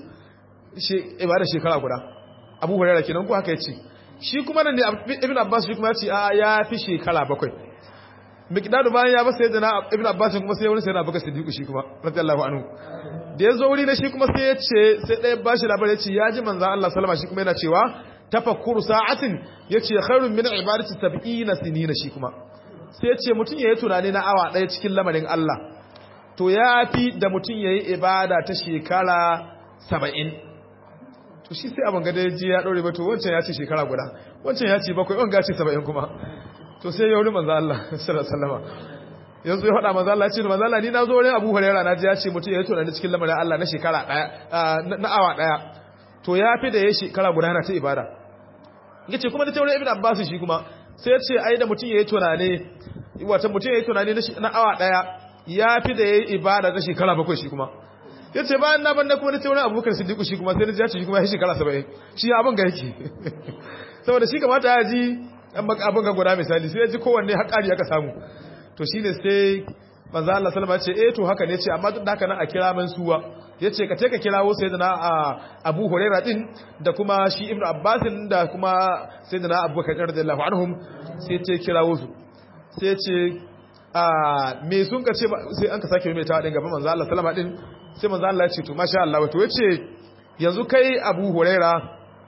ibada shekara guda abu hurera kenan ko haka ya ce shi kuma nan ne ibn abbas shi kuma ya ce a ya fi shekara bakwai miqdadu bayan ya basa yadda na ibn abbas kuma sai wani sai na baka siddiqu shi kuma radiyallahu anhu da ya zo wuri na shi kuma sai ya ce sai ɗaya bashi labar ya ce ya ji manzan Allah salama shi kuma yana cewa tafakkuru sa'atin ya ce khairun min ibadati sab'ina sinina shi kuma sai ya ce mutum ya yi tunani na awa ɗaya cikin lamarin Allah to ya fi da mutum ya yi ibada ta shekara saba'in to shi sai abin gada ji ya ɗore ba to wancan ya ce shekara guda wancan ya ce bakwai wanga ce saba'in kuma to sai ya wuri manzo Allah sallallahu yanzu ya faɗa manzo Allah ce manzo Allah ni na zo wurin Abu Hurairah na ji ya ce mutum ya yi tunani cikin lamarin Allah na shekara ɗaya na awa ɗaya to ya fi da ya shekara guda yana ta ibada yace kuma da ta wurin Ibn Abbas shi kuma sai ya ce ai da mutum ya yi tunani wata mutum ya yi tunani na awa ɗaya ya fi da ya yi ibada ta shekara bakwai shi kuma ya ce bayan na banda kuma na ce wani abubakar siddiqu shi kuma sai na ji shi kuma ya shekara saba'in shi abin ga yake saboda shi kamata ya ji abin ga guda misali sai ya ji kowanne haƙari aka samu to shi ne sai manzo Allah sallama ce eh to haka ne ce amma duk da haka nan a kira man suwa yace ka ce ka kirawo sayyidina Abu Hurairah din da kuma shi Ibn Abbas da kuma sayyidina Abubakar radiyallahu anhum sai ce kirawo su sai ce me sun ka ce sai an ka sake mai ta din gaban manzo Allah sallama din sai manzo Allah ya ce to masha Allah wato yace yanzu kai Abu Huraira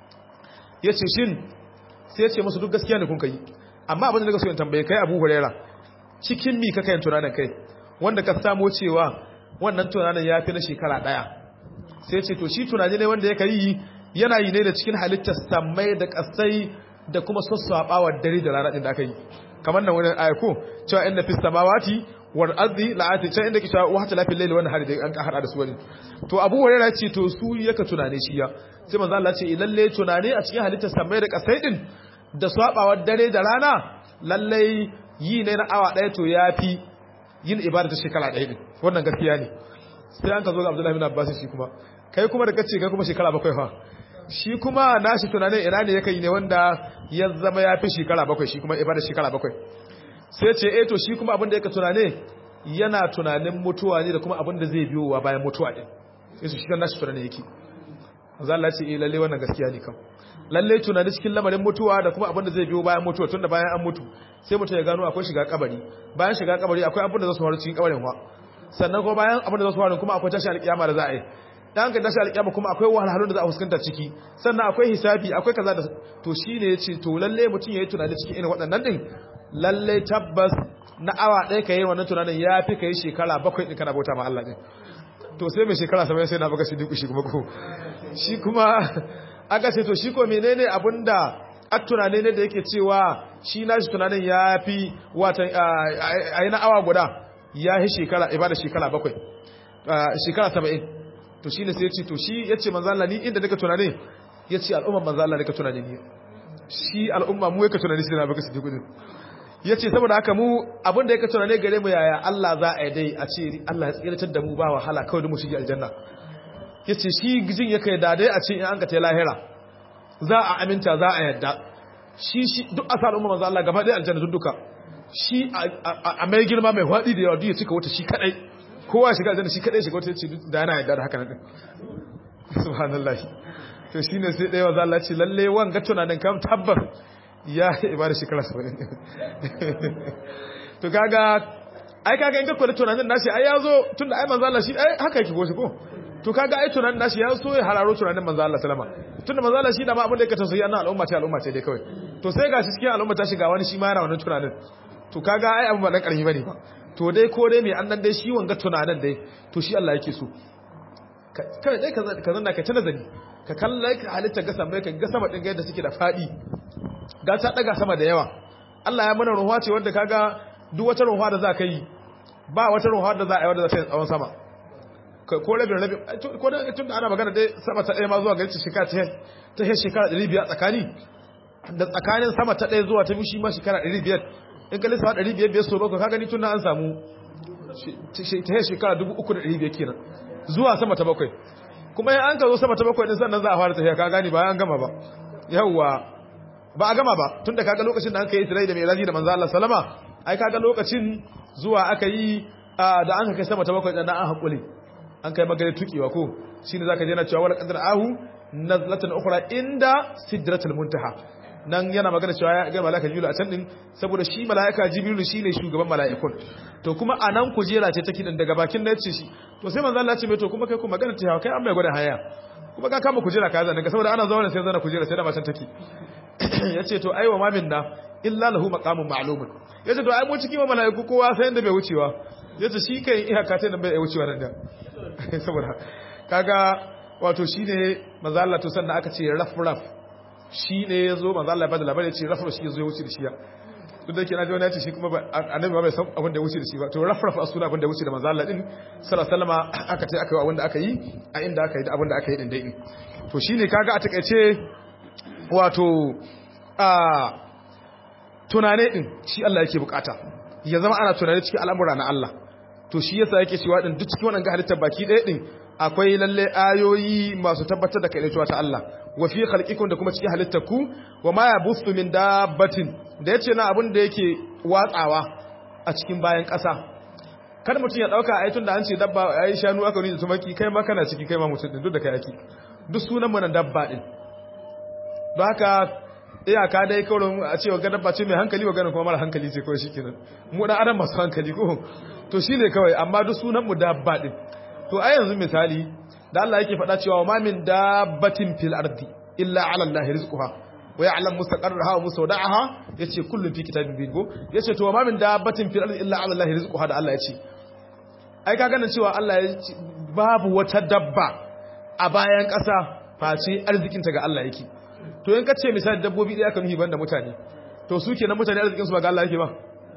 yace shin sai yace musu duk gaskiya ne kun kai amma abin da nake so in tambaye kai Abu Huraira cikin mi ka kai tunanin kai wanda ka samu cewa wannan tunanin ya fi na shekara daya sai yace to shi tunani ne wanda yake yi yana yi ne da cikin halittar samai da kasai da kuma sassaɓawar dare da rana din da aka yi kamar nan wani ayako cewa inna fis samawati wal ardi la'ati can inda kisha wa hatta lafil layli wannan hari da an ka hada da su wani to Abu Hurairah ce to su yaka tunane shi ya sai manzo Allah ce lalle tunane a cikin halittar samai da kasai din da swabawar dare da rana lalle yi ne na awa daya to yafi yin ibada ta shekara daya din wannan gaskiya ne sai an ka zo ga Abdullahi bin Abbas shi kuma kai kuma da kace kai kuma shekara bakwai fa shi kuma nashi tunanin ina ne yake yi ne wanda ya zama ya fi shekara bakwai shi kuma ibada shekara bakwai sai ce eh to shi kuma abin da yake tunane yana tunanin mutuwa ne da kuma abin da zai biyo wa bayan mutuwa din sai su shi kan nashi tunanin yake manzo Allah ce eh lalle wannan gaskiya ne kam lalle tunani cikin lamarin mutuwa da kuma abin da zai biyo bayan mutuwa tunda bayan an mutu sai mutum ya gano akwai shiga kabari bayan shiga kabari akwai abin da zai faru cikin kabarin wa sannan kuma bayan abin da zai faru kuma akwai tashi alkiyama da za a yi dan ka tashi alƙiyama kuma akwai wahalhalun da za a fuskanta ciki sannan akwai hisabi akwai kaza da to shine yace to lalle mutum yayi tunani cikin irin waɗannan din lalle tabbas na awa ɗaya kai wannan tunanin yafi kai shekara bakwai din kana bauta ma Allah din to sai mai shekara 70 sai na baka shi duk shi kuma ko shi kuma aka ce to shi ko menene abinda a tunane ne da yake cewa shi na shi tunanin yafi watan ayi na awa guda ya yi shekara ibada shekara bakwai shekara 70 to shine sai ya ce to shi yace manzo Allah ni inda nika tunane yace al'umma manzo Allah nika tunane ni shi al'umma mu yake tunani sai na baka su dukudin yace saboda haka mu abin da yake tunane gare mu yaya Allah za a yi dai a ce Allah ya tsiratar da mu ba wahala kawai da mu shige aljanna yace shi gijin yake da dai a ce in an ka ta lahira za a aminta za a yadda shi shi duk asal umma manzo Allah gaba ɗaya aljanna duk duka shi a mai girma mai hwadi da yawa duk ya cika wata shi kadai kowa shiga aljanna shi kadai shiga wata yace da yana yadda da haka nan subhanallahi to shine sai ɗaya manzo Allah ce lalle wanga tunanin kam tabbar ya ibada shekara 70 to kaga ai kaga in ka kwada tunanin nashi ai yazo tunda ai manzo Allah shi ai haka yake goshi ko to kaga ai tunanin nashi ya so ya hararo tunanin manzo Allah sallama tunda manzo Allah shi da ma abin da yake tausayi annan al'umma ce al'umma ce dai kawai to sai gashi cikin al'umma ta shiga wani shi ma yana wannan tunanin to kaga ai abin ba dan karfi bane ba to dai ko dai me annan dai shi wanga tunanin dai to shi Allah yake so kai dai ka zanna ka ta nazari ka kalla ka halitta ga sama ka ga sama din ga yadda suke da fadi ga ta daga sama da yawa Allah ya mana ruwa ce wanda kaga duk wata ruwa da za ka yi ba wata ruwa da za a yi wanda za ta yi tsawon sama ko rabin rabin ko da tun da ana magana dai sama ta ɗaya ma zuwa gari shekara ta ta he shekara ɗari biyar tsakani da tsakanin sama ta ɗaya zuwa ta biyu shi ma shekara ɗari biyar in ka lissafa ɗari biyar biyar so bakwai ka gani tun da an samu ta he shekara dubu uku da ɗari biyar kenan zuwa sama ta bakwai kuma in an ka zo sama ta bakwai ɗin sannan za a fara tafiya ka gani ba an gama ba yawwa ba a gama ba tun da kaga lokacin da an kai Isra'i da Miraji da manzo Allah sallama ai kaga lokacin zuwa aka yi da an kai sama ta bakwai dan an hakuri an kai magana tukewa ko shine zaka je na cewa wala qadar ahu nazlatan ukhra inda sidratul muntaha nan yana magana cewa ya ga malaka jibril a can din saboda shi malaika jibril shine shugaban malaikun to kuma anan kujera ce take din daga bakin da yace shi to sai manzo Allah ya ce mai to kuma kai kuma magana ta kai an mai gwada haya kuma ka kama kujera ka zana saboda ana zaune sai zana kujera sai da matan take yace to aiwa ma minna illa lahu maqamun ma'lumun yace to ai mu cikin malaiku kowa sai inda bai wucewa yace shi kai iyaka ta nan bai wucewa nan da saboda kaga wato shine manzo Allah to sannan aka ce raf raf shine yazo manzo Allah ya bada labari ce raf raf shi yazo ya wuce da shi duk da yake na ji wani ya ce shi kuma annabi ba bai san abin da ya wuce da shi ba to raf raf asuna abin da ya wuce da manzo Allah din sallallahu alaihi wasallam aka ce aka yi abin da aka yi a inda aka yi da abin da aka yi din dai to shine kaga a takeice wato a tunane din shi Allah yake bukata ya zama ana tunane cikin al'amura na Allah to shi yasa yake cewa din duk cikin wannan halittar baki ɗaya din akwai lalle ayoyi masu tabbatar da kaidaituwa ta Allah wa fi khalqikum da kuma cikin halittar ku wa ma yabuthu min dabbatin da yace na abin da yake watsawa a cikin bayan ƙasa kada mutum ya dauka ai tunda an ce dabba ai shanu aka nuna tumaki kai ma kana ciki kai ma mutum din duk da kai yake duk sunan mu na dabba din don haka iyaka dai kawai a cewa ga dabba ce mai hankali wa ganin kuma mara hankali ce kawai shikenan mu dan adam masu hankali ko to shine kawai amma duk sunan mu dabba din to a yanzu misali da Allah yake faɗa cewa ma min dabbatin fil ardi illa ala Allah rizquha wa ya'lam mustaqarraha wa mustawda'aha yace kullun fi kitabin bin go yace to ma min dabbatin fil ardi illa ala Allah rizquha da Allah yace ai ka ganin cewa Allah ya ce babu wata dabba a bayan ƙasa face arzikinta ga Allah yake to in ka ce misali dabbobi ɗaya ka nuhi banda mutane to su kenan mutane arzikinsu ba ga Allah yake ba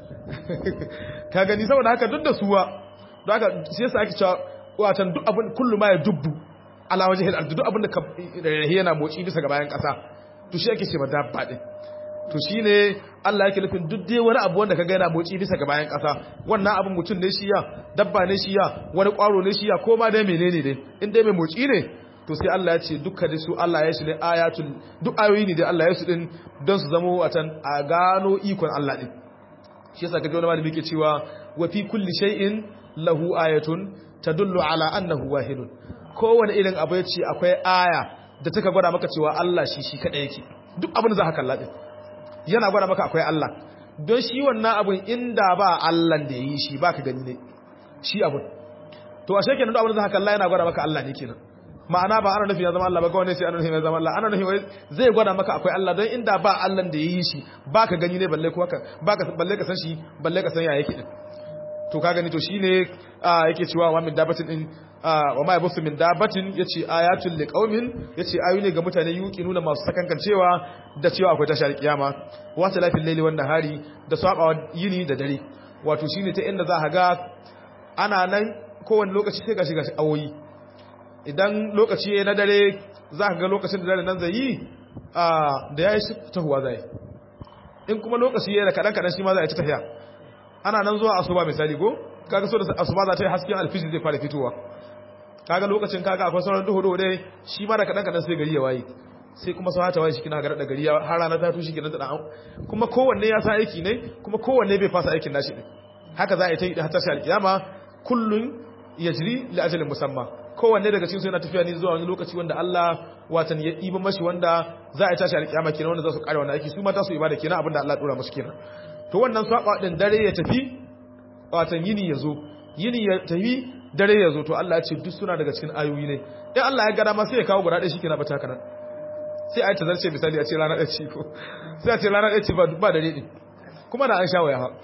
ka gani saboda haka duk da suwa don haka shi yasa ake cewa watan duk abin kullu ma ya dubbu ala wajhil ardi duk abin da ka yana motsi bisa ga bayan ƙasa to shi ake ce ma dabba din to shine Allah yake nufin duk dai wani abu wanda kaga yana motsi bisa ga bayan ƙasa wannan abin mutum ne shi ya dabba ne shi ya wani ƙwaro ne shi ya ko ma dai menene dai in dai mai motsi ne to sai Allah ya ce dukkan da su Allah ya shi ne ayatul duk ayoyi ne da Allah ya su din don su zama watan a gano ikon Allah din shi yasa kaje wani malami yake cewa wa fi kulli shay'in lahu ayatun tadullu ala annahu wahidun kowane irin abu ya ce akwai aya da take gwada maka cewa Allah shi shi kadai yake duk abin da za ka kalla din yana gwada maka akwai Allah don shi wannan abun inda ba Allah da yi shi baka gani ne shi abun to ashe kenan duk abin da za ka kalla yana gwada maka Allah ne kenan ma'ana ba ana nufin ya zama Allah ba kawai ne sai ana nufin ya zama Allah ana nufin zai gwada maka akwai Allah don inda ba Allah da yi shi baka gani ne balle ko haka baka balle ka san shi balle ka san ya yake din to ka gani to shine yake cewa wa min dabatin din wa ma yabusu min dabatin yace ayatul liqaumin yace ayu ne ga mutane yuki nuna masu sakankancewa da cewa akwai tashar kiyama wa talafil layli wan nahari da sabawa yini da dare wato shine ta inda za ka ga ana nan kowane lokaci sai gashi gashi awoyi idan lokaci na dare za ka ga lokacin da dare nan zai yi da yayi tahuwa zai in kuma lokaci yana kadan kadan shi ma za a ci tafiya ana nan zuwa asuba misali go kaga so da asuba za ta yi hasken alfijir zai fara fitowa kaga lokacin kaga akwai sauran duhu duhu dai shi ma da kadan kadan sai gari ya waye sai kuma sau hata waye shi kina ga da gari har rana ta tushe kina da kuma kowanne ya sa aiki ne kuma kowanne bai fasa aikin nashi din haka za a yi ta yi har tashi alkiyama kullun yajri li ajalin musamma kowanne daga cikin su yana tafiya ne zuwa wani lokaci wanda Allah watan ya iba mashi wanda za a tashi alkiyama kenan wanda za su kare wannan aiki su mata su ibada kenan abinda Allah dora musu kenan to wannan saba din dare ya tafi watan yini ya zo yini ya tafi dare ya zo to Allah ya ce duk suna daga cikin ayoyi ne in Allah ya gada ma sai ya kawo guda ɗaya shikenan ba ta kana sai a yi tazarce misali a ce rana ɗaya ce ko sai a ce rana ɗaya ce ba dare ɗin kuma na an sha waya ha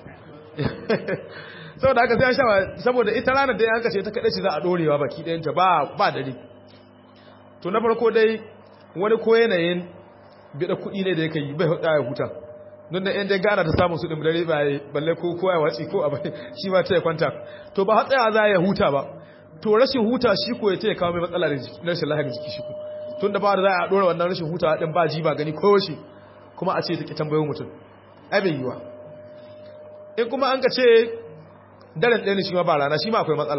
saboda haka sai an sha waya saboda ita ranar da ya hanka ce ta kaɗai ce za a ɗorewa baki ɗayanta ba dare to na farko dai wani ko yanayin biɗa kuɗi ne da ya kai bai huɗa ya huta don da yan dai gana ta samun su ɗin dare ba ya balle ko kowa ya watsi ko abai shi ma ta ya kwanta to ba hatsaya za ya huta ba to rashin huta shi ko ya ce ya kawo mai matsala da rashin lahiyar jiki shi ko tun da ba da za a ɗora wannan rashin huta ɗin ba ji ba gani ko shi kuma a ce ta ki tambayo mutum ai bai yiwa in kuma an ka ce daren ɗaya ne shi ma ba rana shi ma akwai matsala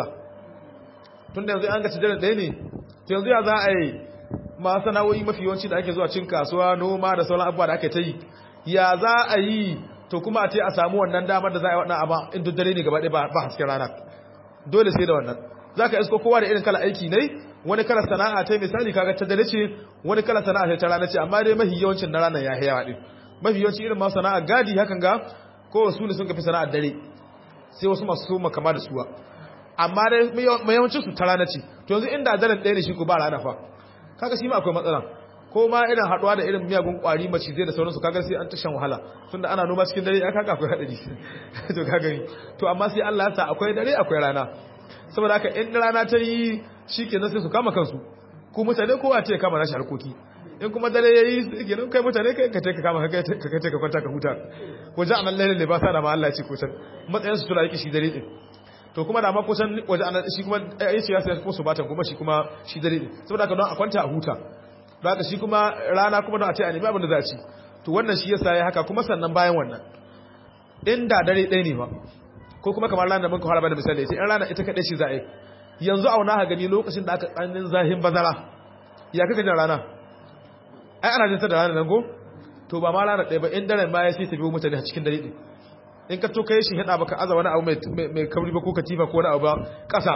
tun da yanzu an ka ce daren ɗaya ne to yanzu ya za a yi ma sana'o'i mafi yawanci da ake zuwa cin kasuwa noma da sauran abubuwa da ake ta yi ya za a yi to kuma a ce a samu wannan damar da za a yi wannan abu in duk dare ne gaba ɗaya ba hasken rana dole sai da wannan za ka isko kowa da irin kala aiki ne wani kala sana'a ta misali kaga ta dare ce wani kala sana'a ta rana ce amma dai mafi yawancin na ranar ya yawa din mafi yawanci irin ma sana'a gadi hakan ga ko wasu ne sun kafi sana'ar dare sai wasu masu soma kama da suwa amma dai mayawancin su ta rana ce to yanzu inda daren ɗaya ne shi ko ba rana fa kaga shi ma akwai matsala ko ma irin haɗuwa da irin miyagun ƙwari macizai da sauransu kaga sai an tashan wahala tunda ana noma cikin dare ya kaga akwai haɗari to kaga ni to amma sai Allah ya sa akwai dare akwai rana saboda haka in rana ta yi shi kenan sai su kama kansu ku mutane kowa ce kama nashi harkoki in kuma dare ya yi kenan kai mutane kai ka ka kama ka kai ka kwanta ka huta waje anan lailin libasa da ma Allah ce kusan matsayin su tura yake shi dare din to kuma da ma kusan waje anan shi kuma ai shi ya sai ko su batan kuma shi kuma shi dare din saboda haka don a kwanta a huta don haka shi kuma rana kuma don a ce a nemi abin da za a ci to wannan shi yasa ya haka kuma sannan bayan wannan inda dare ɗaya ne ba ko kuma kamar ranar da muka fara bada misali sai in rana ita kaɗai shi za a yi yanzu auna ha gani lokacin da aka tsanin zahin bazara ya kaka jin rana ai ana jinta da rana nan go to ba ma rana ɗaya ba in daren ma ya sai ta biyo mutane a cikin dare ɗin in ka to kai shi hada baka aza wani abu mai kauri ba ko katifa ko wani abu ba ƙasa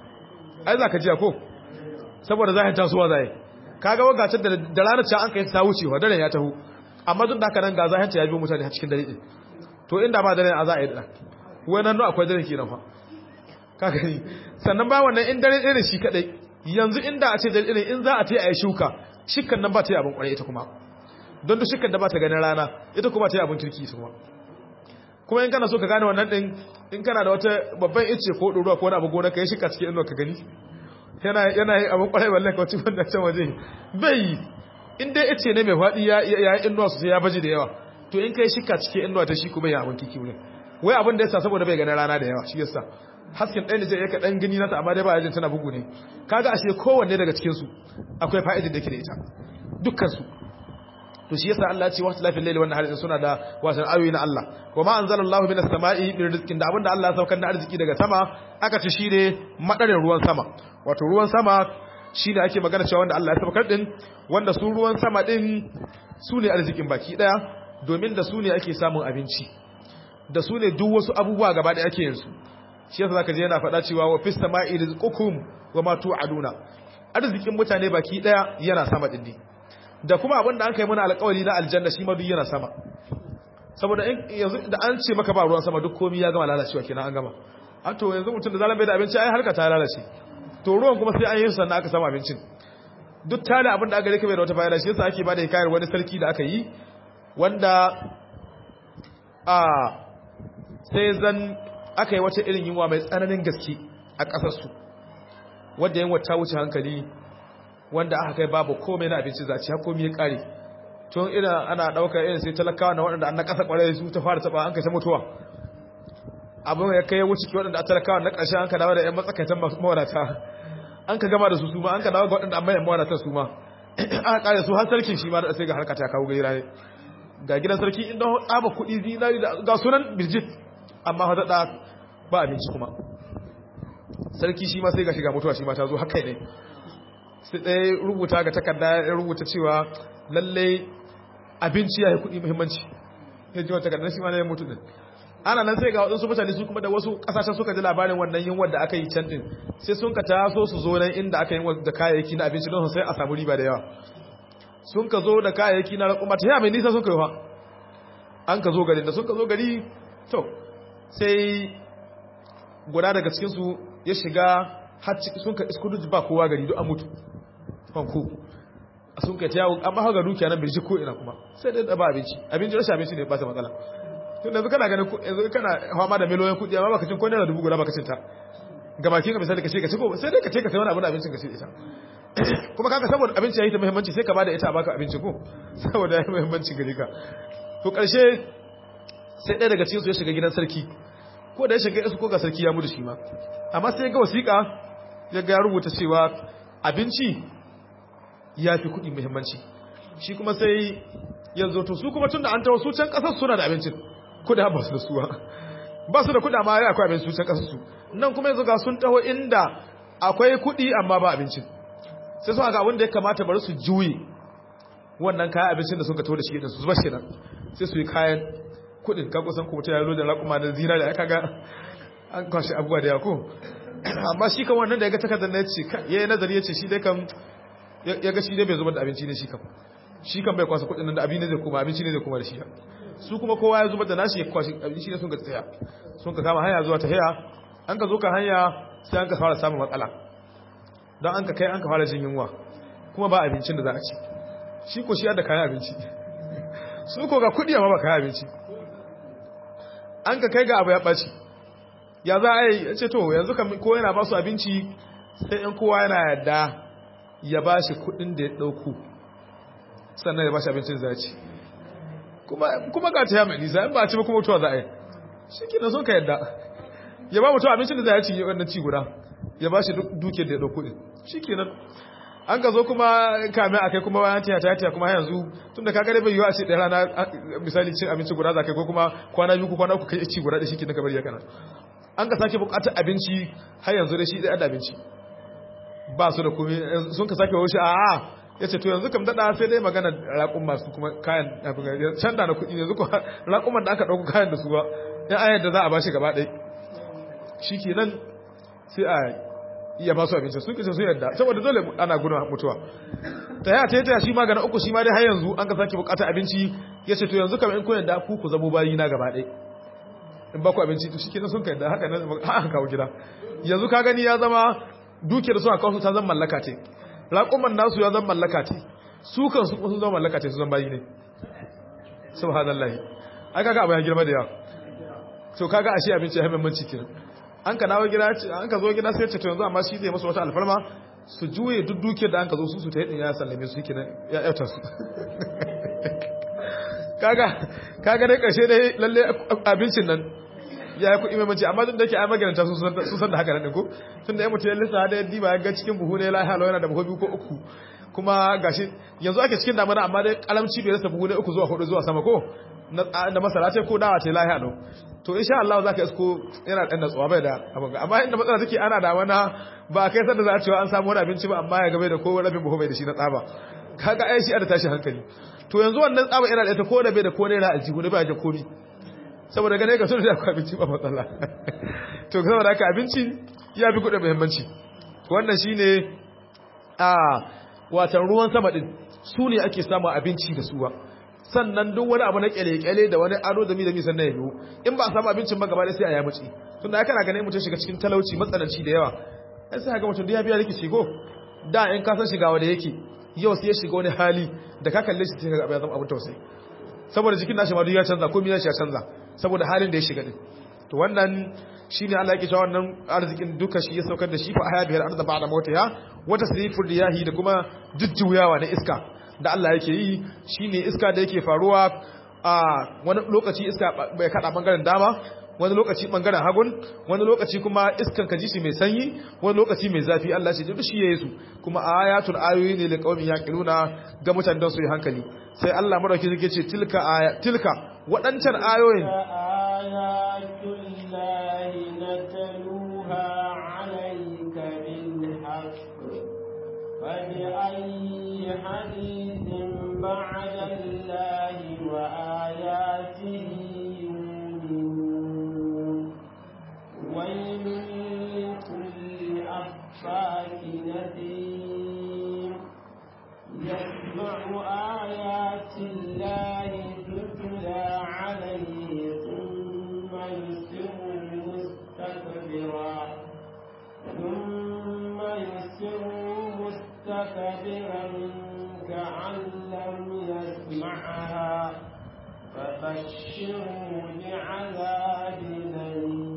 ai za ka jiya ko saboda zahin tasowa za yi kaga wagacin da ranar can an kai ta wucewa daren ya taho amma duk da haka nan ga zahin ta ya biyo mutane a cikin dare ɗin to inda ba daren a za a yi ɗan wannan no akwai dare kenan fa kaga ni sannan ba wannan in dare irin shi kadai yanzu inda a ce dare irin in za a ta yi shuka shikkan nan ba ta yi abin kwarai ita kuma don duk shikkan da ba ta ganin rana ita kuma ta yi abin kirki su kuma kuma in kana so ka gane wannan din in kana da wata babban ice ko ɗoruwa ko wani abu gona ka yi shika cikin inuwa ka gani yana yana yi abin kwarai wallahi ka wacce wanda can waje bai in dai ice ne mai faɗi ya yi inuwa sosai ya baji da yawa to in ka yi shika cikin inuwa ta shi kuma ya abin kiki wurin wai abin da yasa saboda bai ganin rana da yawa shi yasa hasken ɗaya da zai yaka ɗan gani nata amma dai ba yajin tana bugu ne kaga ashe kowanne daga cikin su akwai fa'idin da ke da ita dukkan su to shi yasa Allah ya ce waqtu lafil layli wannan hadisin suna da wasan ayoyi na Allah wa ma anzalallahu minas sama'i min rizqin da abinda Allah ya saukar da arziki daga sama aka ce shine madarin ruwan sama wato ruwan sama shine ake magana cewa wanda Allah ya saukar din wanda su ruwan sama din su ne arzikin baki daya domin da su ne ake samun abinci da su ne duk wasu abubuwa gaba da ake yin su shi yasa zaka je yana faɗa cewa wa fis sama'i rizqukum wa ma tu'aduna arzikin mutane baki daya yana sama din da kuma abin da an kai mana alƙawari na aljanna shi ma duk yana sama saboda in yanzu da an ce maka ba ruwan sama duk komai ya gama lalacewa kenan an gama a to yanzu mutum da zalan bai da abinci ai harka ta lalace to ruwan kuma sai an yi sannan aka samu abincin duk tare abin da aka rike bai da wata fa'ida shi yasa ake bada hikayar wani sarki da aka yi wanda a sai zan aka yi wata irin yunwa mai tsananin gaske a ƙasarsu wadda yin wata wuce hankali wanda aka kai babu komai na abinci zaci har komai ya ƙare tun irin ana ɗaukar irin sai talakawa na waɗanda an na ƙasa ƙwarai su ta fara taɓa an kai ta mutuwa abin ya kai wuce ki waɗanda a talakawa na ƙarshe an ka dawo da 'yan matsakaitan mawadata an ka gama da su su ma an ka dawo ga waɗanda an mayan mawadatan su ma aka ƙare su har sarkin shi ma da sai ga harka ta kawo gaira ne ga gidan sarki inda tsaba kuɗi zinari da ga sunan birjit amma fa da ba abinci kuma sarki shi ma sai ga shiga mutuwa shi ma ta zo haka ne sai ɗaya rubuta ga takarda ya rubuta cewa lallai abinci ya yi kuɗi muhimmanci ya ji wata takardar shi ma na ya mutu din ana nan sai ga waɗansu mutane su kuma da wasu ƙasashen suka ji labarin wannan yin wadda aka yi can din sai sun ka taso su zo nan inda aka yi da kayayyaki na abinci don sai a samu riba da yawa sun ka zo da kayayyaki na raƙuma ta yaya mai nisa sun ka yi wa an ka zo gari da sun ka zo gari to sai guda daga cikinsu ya shiga har ciki sun ka iskudu ba kowa gari duk an mutu fanko sun ka ta yawo an ba haka dukiya nan birji ko ina kuma sai dai ba abinci abinci rashin abinci ne ba ta matsala tun da kana ganin yanzu kana fama da miliyoyin kuɗi amma baka cin ko naira dubu guda baka cin ta ga bakin ka misali ka ce ka ci ko sai dai ka ce ka sai wani abu da abincin ka ci ita kuma kaga saboda abinci yayi ta muhimmanci sai ka bada ita a baka abinci ko saboda yayi muhimmanci gare ka to karshe sai ɗaya daga cikin su ya shiga gidan sarki ko da ya shiga su ko ga sarki ya mutu shi ma amma sai ga wasiƙa ya ga ya rubuta cewa abinci ya fi kuɗi muhimmanci shi kuma sai ya zo to su kuma tun da an tawo su can ƙasar suna da abincin kuɗa ba su da suwa ba su da kuɗa ma ya akwai abin su can ƙasar su nan kuma yanzu ga sun taho inda akwai kuɗi amma ba abincin sai sun ga wanda ya kamata bari su juye wannan kayan abincin da suka taho da shi din su zuba shi nan sai su yi kayan kuɗin ka kusan kuma ta yalo da raƙuma da zina da aka ga an kwashe abubuwa da yako amma shi kan wannan da ya ga takardar na ya ce ya yi nazari ya ce shi dai kan ya ga shi dai bai zubar da abinci ne shi kan shi kan bai kwasa kudin nan da abin ne zai kuma abinci ne zai kuma da shi su kuma kowa ya zubar da nashi ya kwashi abinci ne sun ka tsaya sun ka kama hanya zuwa ta haya an ka zo ka hanya sai an ka fara samun matsala don an ka kai an ka fara jin yunwa kuma ba abincin da za a ci shi ko shi da kayan abinci su ko ga kudi amma ba kayan abinci an ka kai ga abu ya ɓaci ya za a yi ya ce to yanzu ko yana ba su abinci sai in kowa yana yadda ya ba shi kudin da ya ɗauku sannan ya ba shi abincin za ci kuma ga ta yamma nisa in ba ci ba kuma mutuwa za a yi shi ke sun ka yadda ya ba mutuwa abincin da za a ci wannan ci guda ya ba shi duke da ya ɗauku ɗin shi ke nan an ka zo kuma kame a kai kuma bayan tiya tiya kuma yanzu tun da kagare bai yiwu a ce ɗaya rana misali cin abinci guda za kai ko kuma kwana biyu ko kwana uku kai ci guda da shi ke na kamar ya kana an ka sake bukatar abinci har yanzu da shi ɗaya da abinci ba su da kome sun ka sake wuce a ya ce to yanzu kam daɗa sai dai magana raƙun masu kuma kayan can da na kuɗi yanzu ko raƙuman da aka ɗauku kayan da su ba ya ayar da za a ba shi gaba ɗai shi ke nan sai a iya ba su abinci sun kisa su yadda saboda dole ana gudun mutuwa ta yaya ta yi ta shi magana uku shi ma dai har yanzu an ka sake bukatar abinci ya ce to yanzu kam in kun yadda ku ku zamo bayi na gaba ɗai in ba ku abinci to shi ke nan sun ka yadda haka nan haka kawo gida yanzu ka gani ya zama dukiyar su a kawo ta zan mallaka ce raƙuman nasu ya zan mallaka ce su kan su sun zama mallaka ce su zan bayi ne subhanallahi ai kaga abu ya girma da yawa to kaga ashe abinci ya haɓe manci kenan an ka dawo gida an ka zo gida sai ce to yanzu amma shi zai masa wata alfarma su juye duk dukiyar da an ka zo su su ta yadda ya sallame su kenan ya yauta su kaga kaga dai ƙarshe dai lalle abincin nan ya yi kuɗi mai mace amma duk da ke ai magananta sun san da haka nan ko tun da ya mutu ya lissa da yadda ba ya ga cikin buhu ne lahiya lau yana da buhu biyu ko uku kuma gashi yanzu ake cikin damana amma dai kalamci bai rasa buhu ne uku zuwa hudu zuwa sama ko na masara ce ko dawa ce lahiya lau to insha Allah za ka isko yana ɗan natsuwa bai da abin amma inda matsala take ana da wana ba kai sanda za a cewa an samu wani abinci ba amma ya gabe da ko rabin buhu bai da shi na tsaba kaga ai shi a da tashi hankali to yanzu wannan tsaba yana da ita ko da bai da ko naira aljihu ne ba ya komi saboda gane ka sun da akwai abinci ba matsala to saboda haka abinci ya fi kuɗin muhimmanci wannan shine a watan ruwan sama din su ne ake samun abinci da suwa sannan duk wani abu na kyale-kyale da wani ado da mi da mi sannan ya biyu in ba a samu abincin ba gaba da sai a ya mace tunda ya kana ganin mutum shiga cikin talauci matsananci da yawa ai sai ga mutum da ya biya rikici go da in ka san shiga wanda yake yau sai ya shiga wani hali da ka kalle shi sai ka ga ya zama abin tausayi saboda jikin nashi ma duk ya canza komai nashi ya canza saboda halin da ya shiga din to wannan shine Allah yake cewa wannan arzikin duka shi ya saukar da shi fa aya bihar arda ba'da mautiha wata sirifur riyahi da kuma jujjuyawa na iska da Allah yake yi shine iska da yake faruwa a wani lokaci iska bai kada bangaren dama wani lokaci bangaren hagun wani lokaci kuma iskan ka ji shi mai sanyi wani lokaci mai zafi Allah shi duk shi yayi su kuma ayatul ayoyi ne liqaumin yaqiluna ga mutanen don su yi hankali sai Allah madauki zai ce tilka aya tilka wadancan ayoyin ayatul lahi natluha alayka bil haqq fa bi ayyi hadithin ba'da allahi wa ayatihi ويل لكل أفاك نذير يتبع آيات الله تتلى عليه ثم يسر مستكبرا ثم يسر مستكبرا كأن لم يسمعها فبشره بعذاب أليم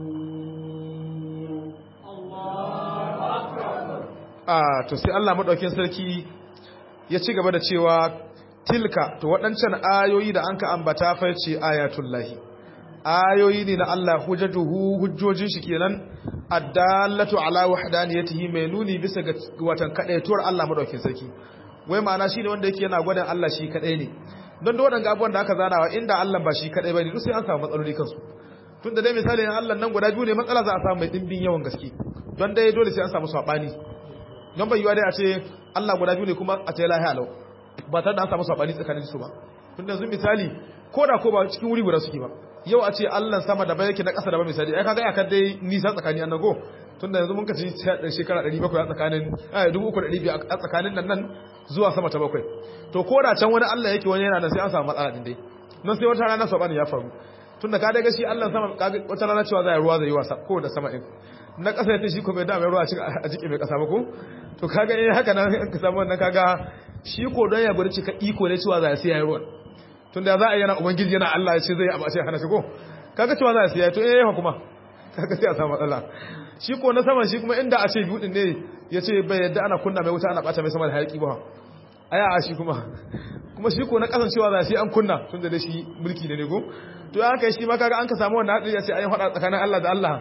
a to sai Allah madaukin sarki ya ci gaba da cewa tilka to waɗancan ayoyi da anka ambata fa ce ayatul lahi ayoyi ne na Allah hujjatuhu hujjojin shi kenan addallatu ala wahdaniyatihi mai nuni bisa ga watan kadaituwar Allah madaukin sarki wai ma'ana shine wanda yake yana gwadan Allah shi kadai ne don da waɗanda abubuwan da aka zanawa inda Allah ba shi kadai bane duk sai an samu matsaloli kansu tun da dai misali na Allah nan guda biyu ne matsala za a samu mai dimbin yawan gaske don dai dole sai an samu sabani don bai yiwa dai a ce Allah guda biyu ne kuma a ce lahi alau ba tare da an samu sabani tsakanin su ba tun da yanzu misali ko da ko ba cikin wuri guda suke ba yau a ce Allah sama da bai yake na ƙasa da ba misali ai kaga akan dai nisa tsakani an nago tun da yanzu mun kaci shekara 700 a tsakanin eh 3200 a tsakanin nan nan zuwa sama ta bakwai to ko da can wani Allah yake wani yana nan sai an samu matsala din dai nan sai wata rana sabani ya faru tun da ka daga shi Allah sama wata rana cewa zai ruwa zai yi wasa ko da sama din na ƙasa ya shi ko bai dama ruwa a jiki mai ƙasa ba ko to kaga eh haka nan ka samu wannan kaga shi ko don ya burci ka iko ne cewa za a siya ruwan tun da za a yi yana ubangiji yana Allah ya ce zai abu a ce hana shi ko kaga cewa za a siya to eh yawa kuma kaga sai a samu matsala shi ko na saman shi kuma inda a ce biyu ne ya ce bai yadda ana kunna mai wuta ana bata mai sama da hayaki ba aya a shi kuma kuma shi ko na kasancewa za sai an kunna tun da shi mulki ne ne ko to ya kai shi ma kaga an ka samu wannan hadari ya ce ayi hada tsakanin Allah da Allah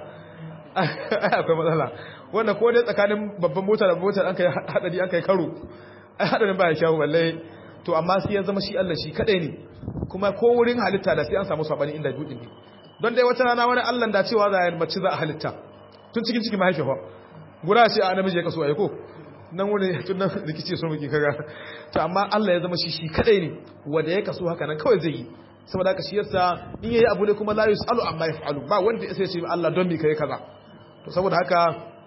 akwai matsala wanda ko dai tsakanin babban mota da motar an kai hadari an kai karo ai hadarin ba ya shawo balle to amma sai ya zama shi Allah shi kadai ne kuma ko wurin halitta da sai an samu sabani inda dudin ne don dai wata rana wani Allah da cewa za a mace za a halitta tun cikin cikin mahaifi fa guda ce a namiji ya kaso ayi ko nan wani tun nan rikici so muke kaga to amma Allah ya zama shi shi kadai ne wanda ya kaso haka nan kawai zai yi saboda haka shi yasa in yayi abu ne kuma la yusalu amma yafalu ba wanda ya sai ce Allah don me kai kaza to saboda haka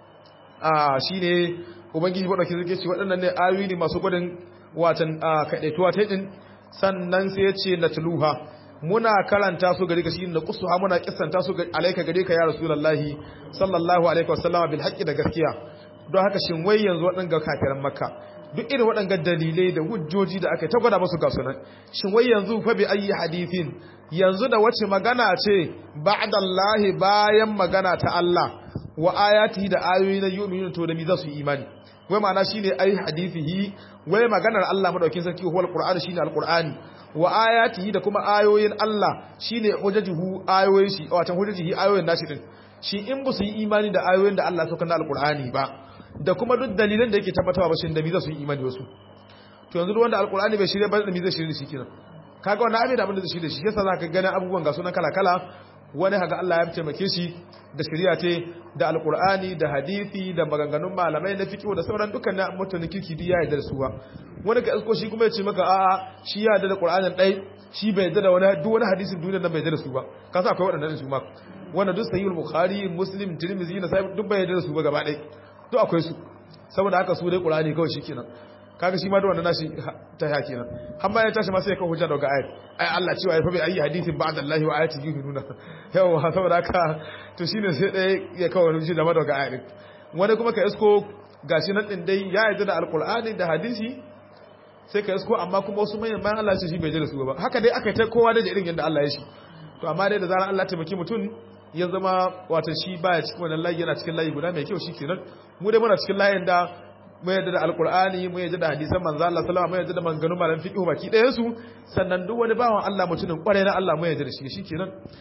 a shine ubangiji madauki zai ce waɗannan ne ayoyi ne masu gudun watan kadaituwa ta din sannan sai ya ce natluha muna karanta su gari ka shi na kusuha muna kissanta su alaika gare ka ya rasulullahi sallallahu alaihi wasallama bil haqqi da gaskiya don haka shin wai yanzu waɗanga kafiran makka duk irin waɗanga dalilai da hujjoji da aka ta gwada musu ga sunan shin wai yanzu fa bi ayi hadithin yanzu da wace magana ce ba'dallahi bayan magana ta Allah wa ayatihi da ayoyi na yu'minu to da mi za su yi imani wai ma'ana shine ayi hadithihi wai maganar Allah madaukin sarki huwal qur'ani shine alqur'ani wa ayatihi da kuma ayoyin Allah shine hujjajuhu ayoyin shi wato hujjajihi ayoyin nashi din shi in ba su yi imani da ayoyin da Allah suka na alqur'ani ba da kuma duk dalilan da yake tabbatawa ba shin da mi za su yi imani wasu to yanzu wanda alqur'ani bai shirye ba da mi zai shirye shi kenan kaga wannan abin da abin da zai shirye shi yasa zaka gani abubuwan ga sunan kala kala wani haga Allah ya taimake shi da shari'a ce da alqur'ani da hadisi da maganganun malamai na fiqh da sauran dukkan mutanen kirki ya yarda da su ba wani ga isko shi kuma ya ce maka a'a shi ya yarda da qur'anin dai shi bai yarda da wani duk wani hadisin duniyar nan bai yarda da su ba ka sa akwai waɗannan su ma wanda duk sahihul bukhari muslim tirmidhi na sai duk bai yarda da su ba gaba ɗaya duk akwai su saboda haka su dai qur'ani kawai shikenan kaga shi ma da wannan nashi ta ya kenan har ma ya tashi ma sai ya kawo hujja daga ayat ai Allah cewa ya fa bai ayi hadisin ba'da Allah wa ayati yuhinuna yawa saboda haka to shine sai dai ya kawo wani hujja daga ayat wani kuma ka isko gashi nan din dai ya yarda da alqur'ani da hadisi sai ka isko amma kuma wasu manyan bayan Allah shi bai yarda da su ba haka dai aka ta kowa da irin yadda Allah ya shi to amma dai da zaran Allah taimaki mutum ya zama wato shi baya cikin wannan layi yana cikin layi guda mai kyau shikenan mu dai muna cikin layin da mu yadda da alkur'ani mu yadda da hadisan manzo Allah sallallahu alaihi wasallam mu yadda da maganganun malam fiqh baki ɗayan su sannan duk wani bawan Allah mutumin kware na Allah mu yadda da shi shikenan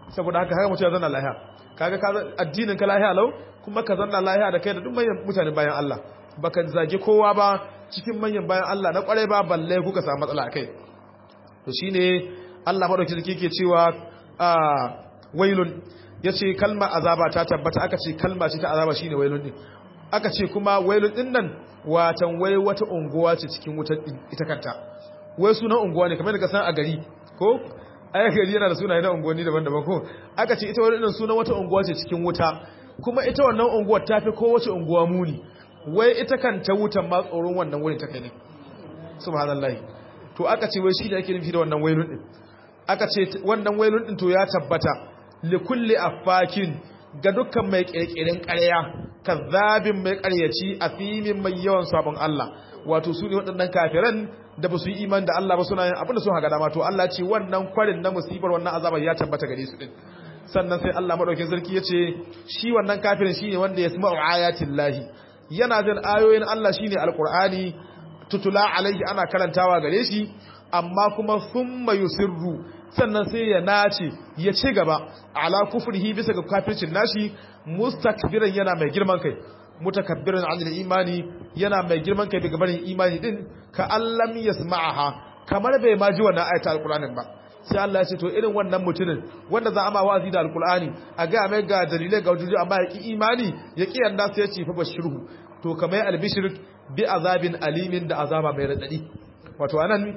saboda haka haka mutum ya zanna lahiya kaga ka addinin ka lahiya lau kuma ka zanna lahiya da kai da duk manyan mutane bayan Allah baka zage kowa ba cikin manyan bayan Allah na kwarai ba balle kuka samu matsala akai to shine Allah madauki zaki yake cewa a wailun yace kalma azaba ta tabbata aka ce kalma ce ta azaba shine wailun din aka ce kuma wailun din nan watan wai wata unguwa ce cikin wutar ita kanta wai sunan unguwa ne kamar da ka san a gari ko ai gari yana da sunaye na unguwanni daban-daban ko aka ce ita wannan sunan wata unguwa ce cikin wuta kuma ita wannan unguwar ta fi kowace unguwa muni wai ita kanta wutan ma tsoron wannan wurin ta kai ne subhanallahi to aka ce wai shi da ake nufi da wannan wailun din aka ce wannan wailun din to ya tabbata li kulli affakin ga dukkan mai kirkirin ƙarya kazzabin mai ƙaryaci afimin mai yawan sabon Allah wato su ne waɗannan kafiran da ba su yi iman da Allah ba suna yin abin da sun haga dama to Allah ce wannan kwarin na musibar wannan azabar ya tabbata gare su din sannan sai Allah madaukakin sarki ya ce shi wannan kafirin shine wanda ya sama'u ayatin lahi yana jin ayoyin Allah shine alqur'ani tutula alaihi ana karantawa gare shi amma kuma thumma yusirru sannan sai ya nace ya ci gaba ala kufrihi bisa ga kafircin nashi mustakbiran yana mai girman kai mutakabbiran anil imani yana mai girman kai daga barin imani din ka allam yasma'aha kamar bai ma ji wannan ayatul alqur'anin ba sai Allah ya ce to irin wannan mutumin wanda za a ma wazi da alqur'ani a ga mai ga dalilai ga wujudu amma ya ki imani ya ki yanda sai ya ce fa bashirhu to kamar albishir bi azabin alimin da azaba mai radadi wato anan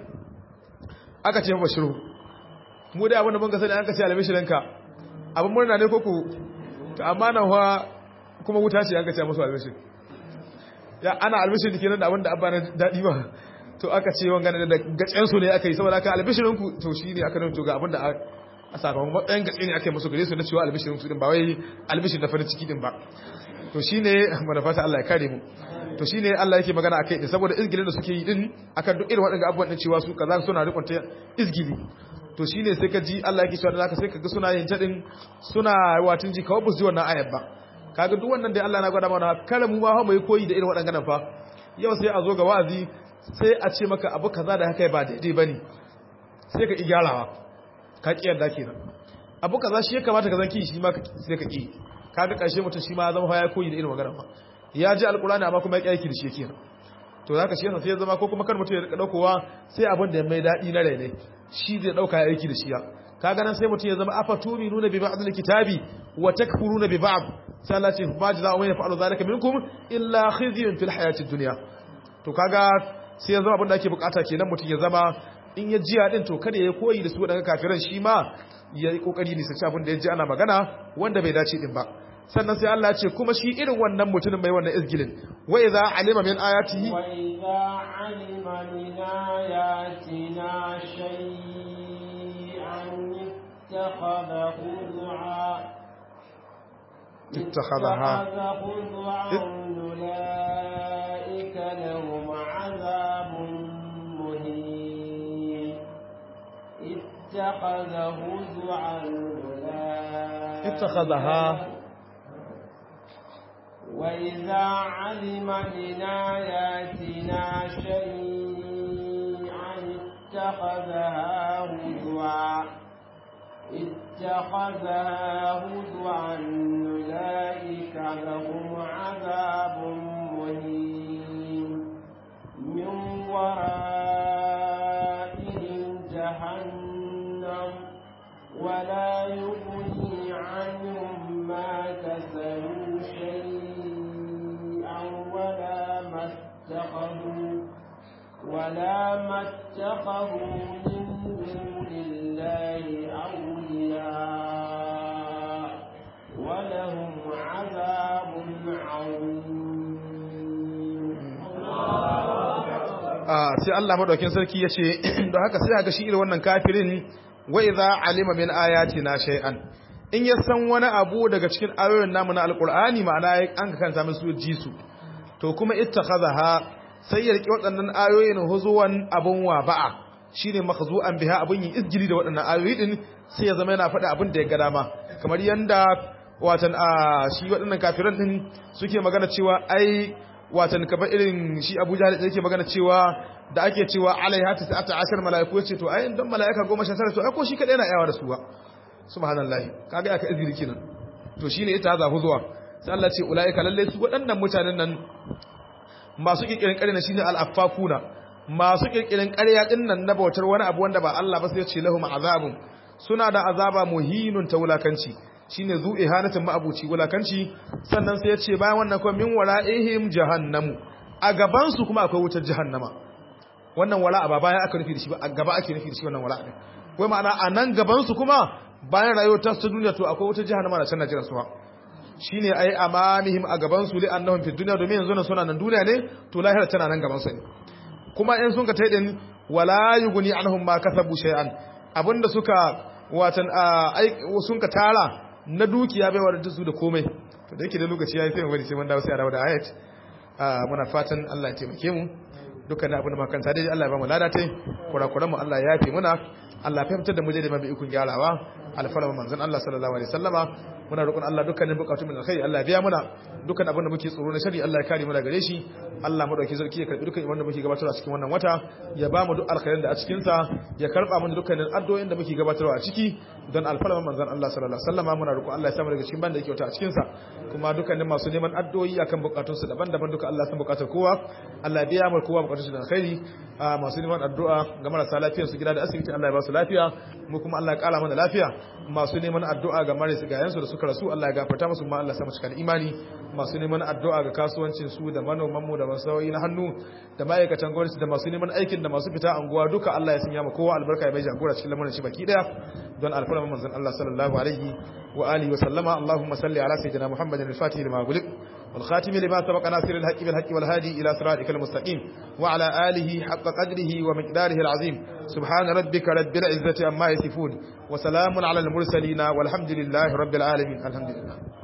aka ce fa bashirhu mu da abin da mun ga sani an ka ce albishirinka abin murna ne ko ku to amma nan fa kuma wuta ce an ka ce musu albishir ya ana albishir da kenan da abin da abba na dadi ba to aka ce wanga da gacen su ne aka yi saboda aka albishirin ku to shi ne aka nuna to ga abin da a sakamakon matsayin gace ne aka yi musu gare su na cewa albishirin su din ba wai albishir na farin ciki din ba to shine mana fata Allah ya kare mu to shine Allah yake magana akai din saboda izgilin da suke yi din akan duk irin waɗannan abubuwan din cewa su kaza suna rikon ta izgili to shine sai ka ji Allah yake cewa da zaka sai ka ga suna yin ta din suna watin ji kawai buzu wannan ayat ba kaga duk wannan da Allah na gwada mana kala mu ma mu yi koyi da irin waɗannan fa yau sai a zo ga wa'azi sai a ce maka abu kaza da haka ba daidai bane sai ka igyarawa ka ki yarda kenan abu kaza shi ya kamata ka zanki shi ma sai ka ki kaga karshe mutum shi ma zama fa ya koyi da irin magana fa ya ji alkurani amma kuma ya aiki da shi kenan to zaka shi yasa sai ya zama ko kuma kar mutum ya rika daukowa sai abin da ya mai dadi na rai ne shi zai dauka ya aiki da shi ya kaga nan sai mutum ya zama afatumi nuna bi ba'd alkitabi wa takfuruna bi ba'd sai Allah ce ba jazaa'u man yaf'alu zalika minkum illa khizyun fil hayatid dunya to kaga sai ya zama abin da ake bukata kenan mutum ya zama in ya jiya din to kada ya koyi da su daga kafiran shi ma ya yi kokari ne sai abin da ya ji ana magana wanda bai dace din ba sannan sai Allah ya ce kuma shi irin wannan mutumin mai wannan izgilin wa idza alima min ayatihi wa idza alima min ayatina shay'an ittakhadha khud'a ittakhadha أولئك لهم عذاب مهين اتخذ هزعا اتخذها وإذا علم من آياتنا شيئا اتخذها هزوا اتخذها هزوا أولئك لهم عذاب مهين من ورائهم جهنم ولا يغني عنهم ما كسبوا شيئا ولا ما اتخذوا ولا ما اتخذوا من دون الله أولياء ولهم عذاب عظيم sai Allah madaukin sarki ya ce don haka sai ga shi irin wannan kafirin wa idza alima min ayatina shay'an in ya san wani abu daga cikin ayoyin namu na alqur'ani ma'ana an ka kanta musu ji su to kuma ittakhadha sai ya riki waɗannan ayoyin huzuwan abun wa ba'a shine makhzu'an biha abun yin izgili da waɗannan ayoyi din sai ya zama yana faɗa abin da ya ga dama kamar yanda watan a shi waɗannan kafiran din suke magana cewa ai watan kamar irin shi Abu Jahl da yake magana cewa da ake cewa alaiha ta ashar malaiku yace to ai dan malaika 19 to ai ko shi kadai yana yawa da su ba subhanallahi kaga aka izini kenan to shine ita za zuwa sai Allah ce ulaika lalle su waɗannan mutanen nan masu kirkirin ƙarya shine al-affakuna masu kirkirin ƙarya din nan na bautar wani abu wanda ba Allah ba sai ya ce lahum azabun suna da azaba muhinun ta wulakanci shine zu ihanatin ma'abuci wulakanci sannan sai ya ce bayan wannan kuma min wara'ihim jahannamu a gaban su kuma akwai wutar jahannama wannan wala'a ba bayan aka nufi da shi ba a gaba ake nufi da shi wannan wala'a din wai ma'ana a nan gaban su kuma bayan rayuwar ta su duniya to akwai wutar jahannama da can na jiran su ba shine ai amanihim a gaban su li annahum fi dunya domin yanzu nan suna nan duniya ne to lahira tana nan gaban su ne kuma in sun ka taidin wala yughni anhum ma kasabu shay'an abinda suka watan sun ka tara na dukiya bai wadda su da komai to da yake da lokaci yayi sai mu bari sai mun dawo sai a dawo da ayat muna fatan Allah ya taimake mu dukkan abin da makanta dai Allah ya ba mu lada tai kurakuran mu Allah ya yafe muna Allah ya fahimtar da mu dai da mabi ikon gyarawa alfarma manzon Allah sallallahu alaihi wasallama muna roƙon Allah dukkanin bukatun mu alkhairi Allah ya biya muna dukkan abin da muke tsoro na shari Allah ya kare mu daga gare shi Allah mu dauki zarki ya karbi dukkan ibada da muke gabatarwa a cikin wannan wata ya ba mu duk alkhairin da a cikin sa ya karba mu dukkanin addu'o'in da muke gabatarwa a ciki don alfarma manzon Allah sallallahu alaihi wasallama muna roƙon Allah ya samu daga cikin banda yake wata a cikin sa kuma dukkanin masu neman addu'o'i akan bukatun su daban-daban duka Allah san bukatar kowa Allah ya biya mu kowa bukatun su da alkhairi masu neman addu'a ga marasa lafiyar su gida da asibiti Allah ya ba su lafiya mu kuma Allah ya kara mana lafiya masu neman addu'a ga marasa gayansu da suka rasu Allah ya gafarta musu ma Allah ya sa mu cika imani masu neman addu'a ga kasuwancin su da manoman mu da masawoyi na hannu da ma'aikatan gwamnati da masu neman aikin da masu fita anguwa duka Allah ya sanya mu kowa albarka ya bai jagora cikin lamarin shi baki daya don alfarma manzon Allah sallallahu alaihi wa alihi wa sallama Allahumma salli ala sayyidina Muhammadin al-Fatih lima gulik والخاتم لما سبق ناصر الحق بالحق والهادي إلى صراطك المستقيم وعلى آله حق قدره ومقداره العظيم سبحان ربك رب العزة عما يصفون وسلام على المرسلين والحمد لله رب العالمين الحمد لله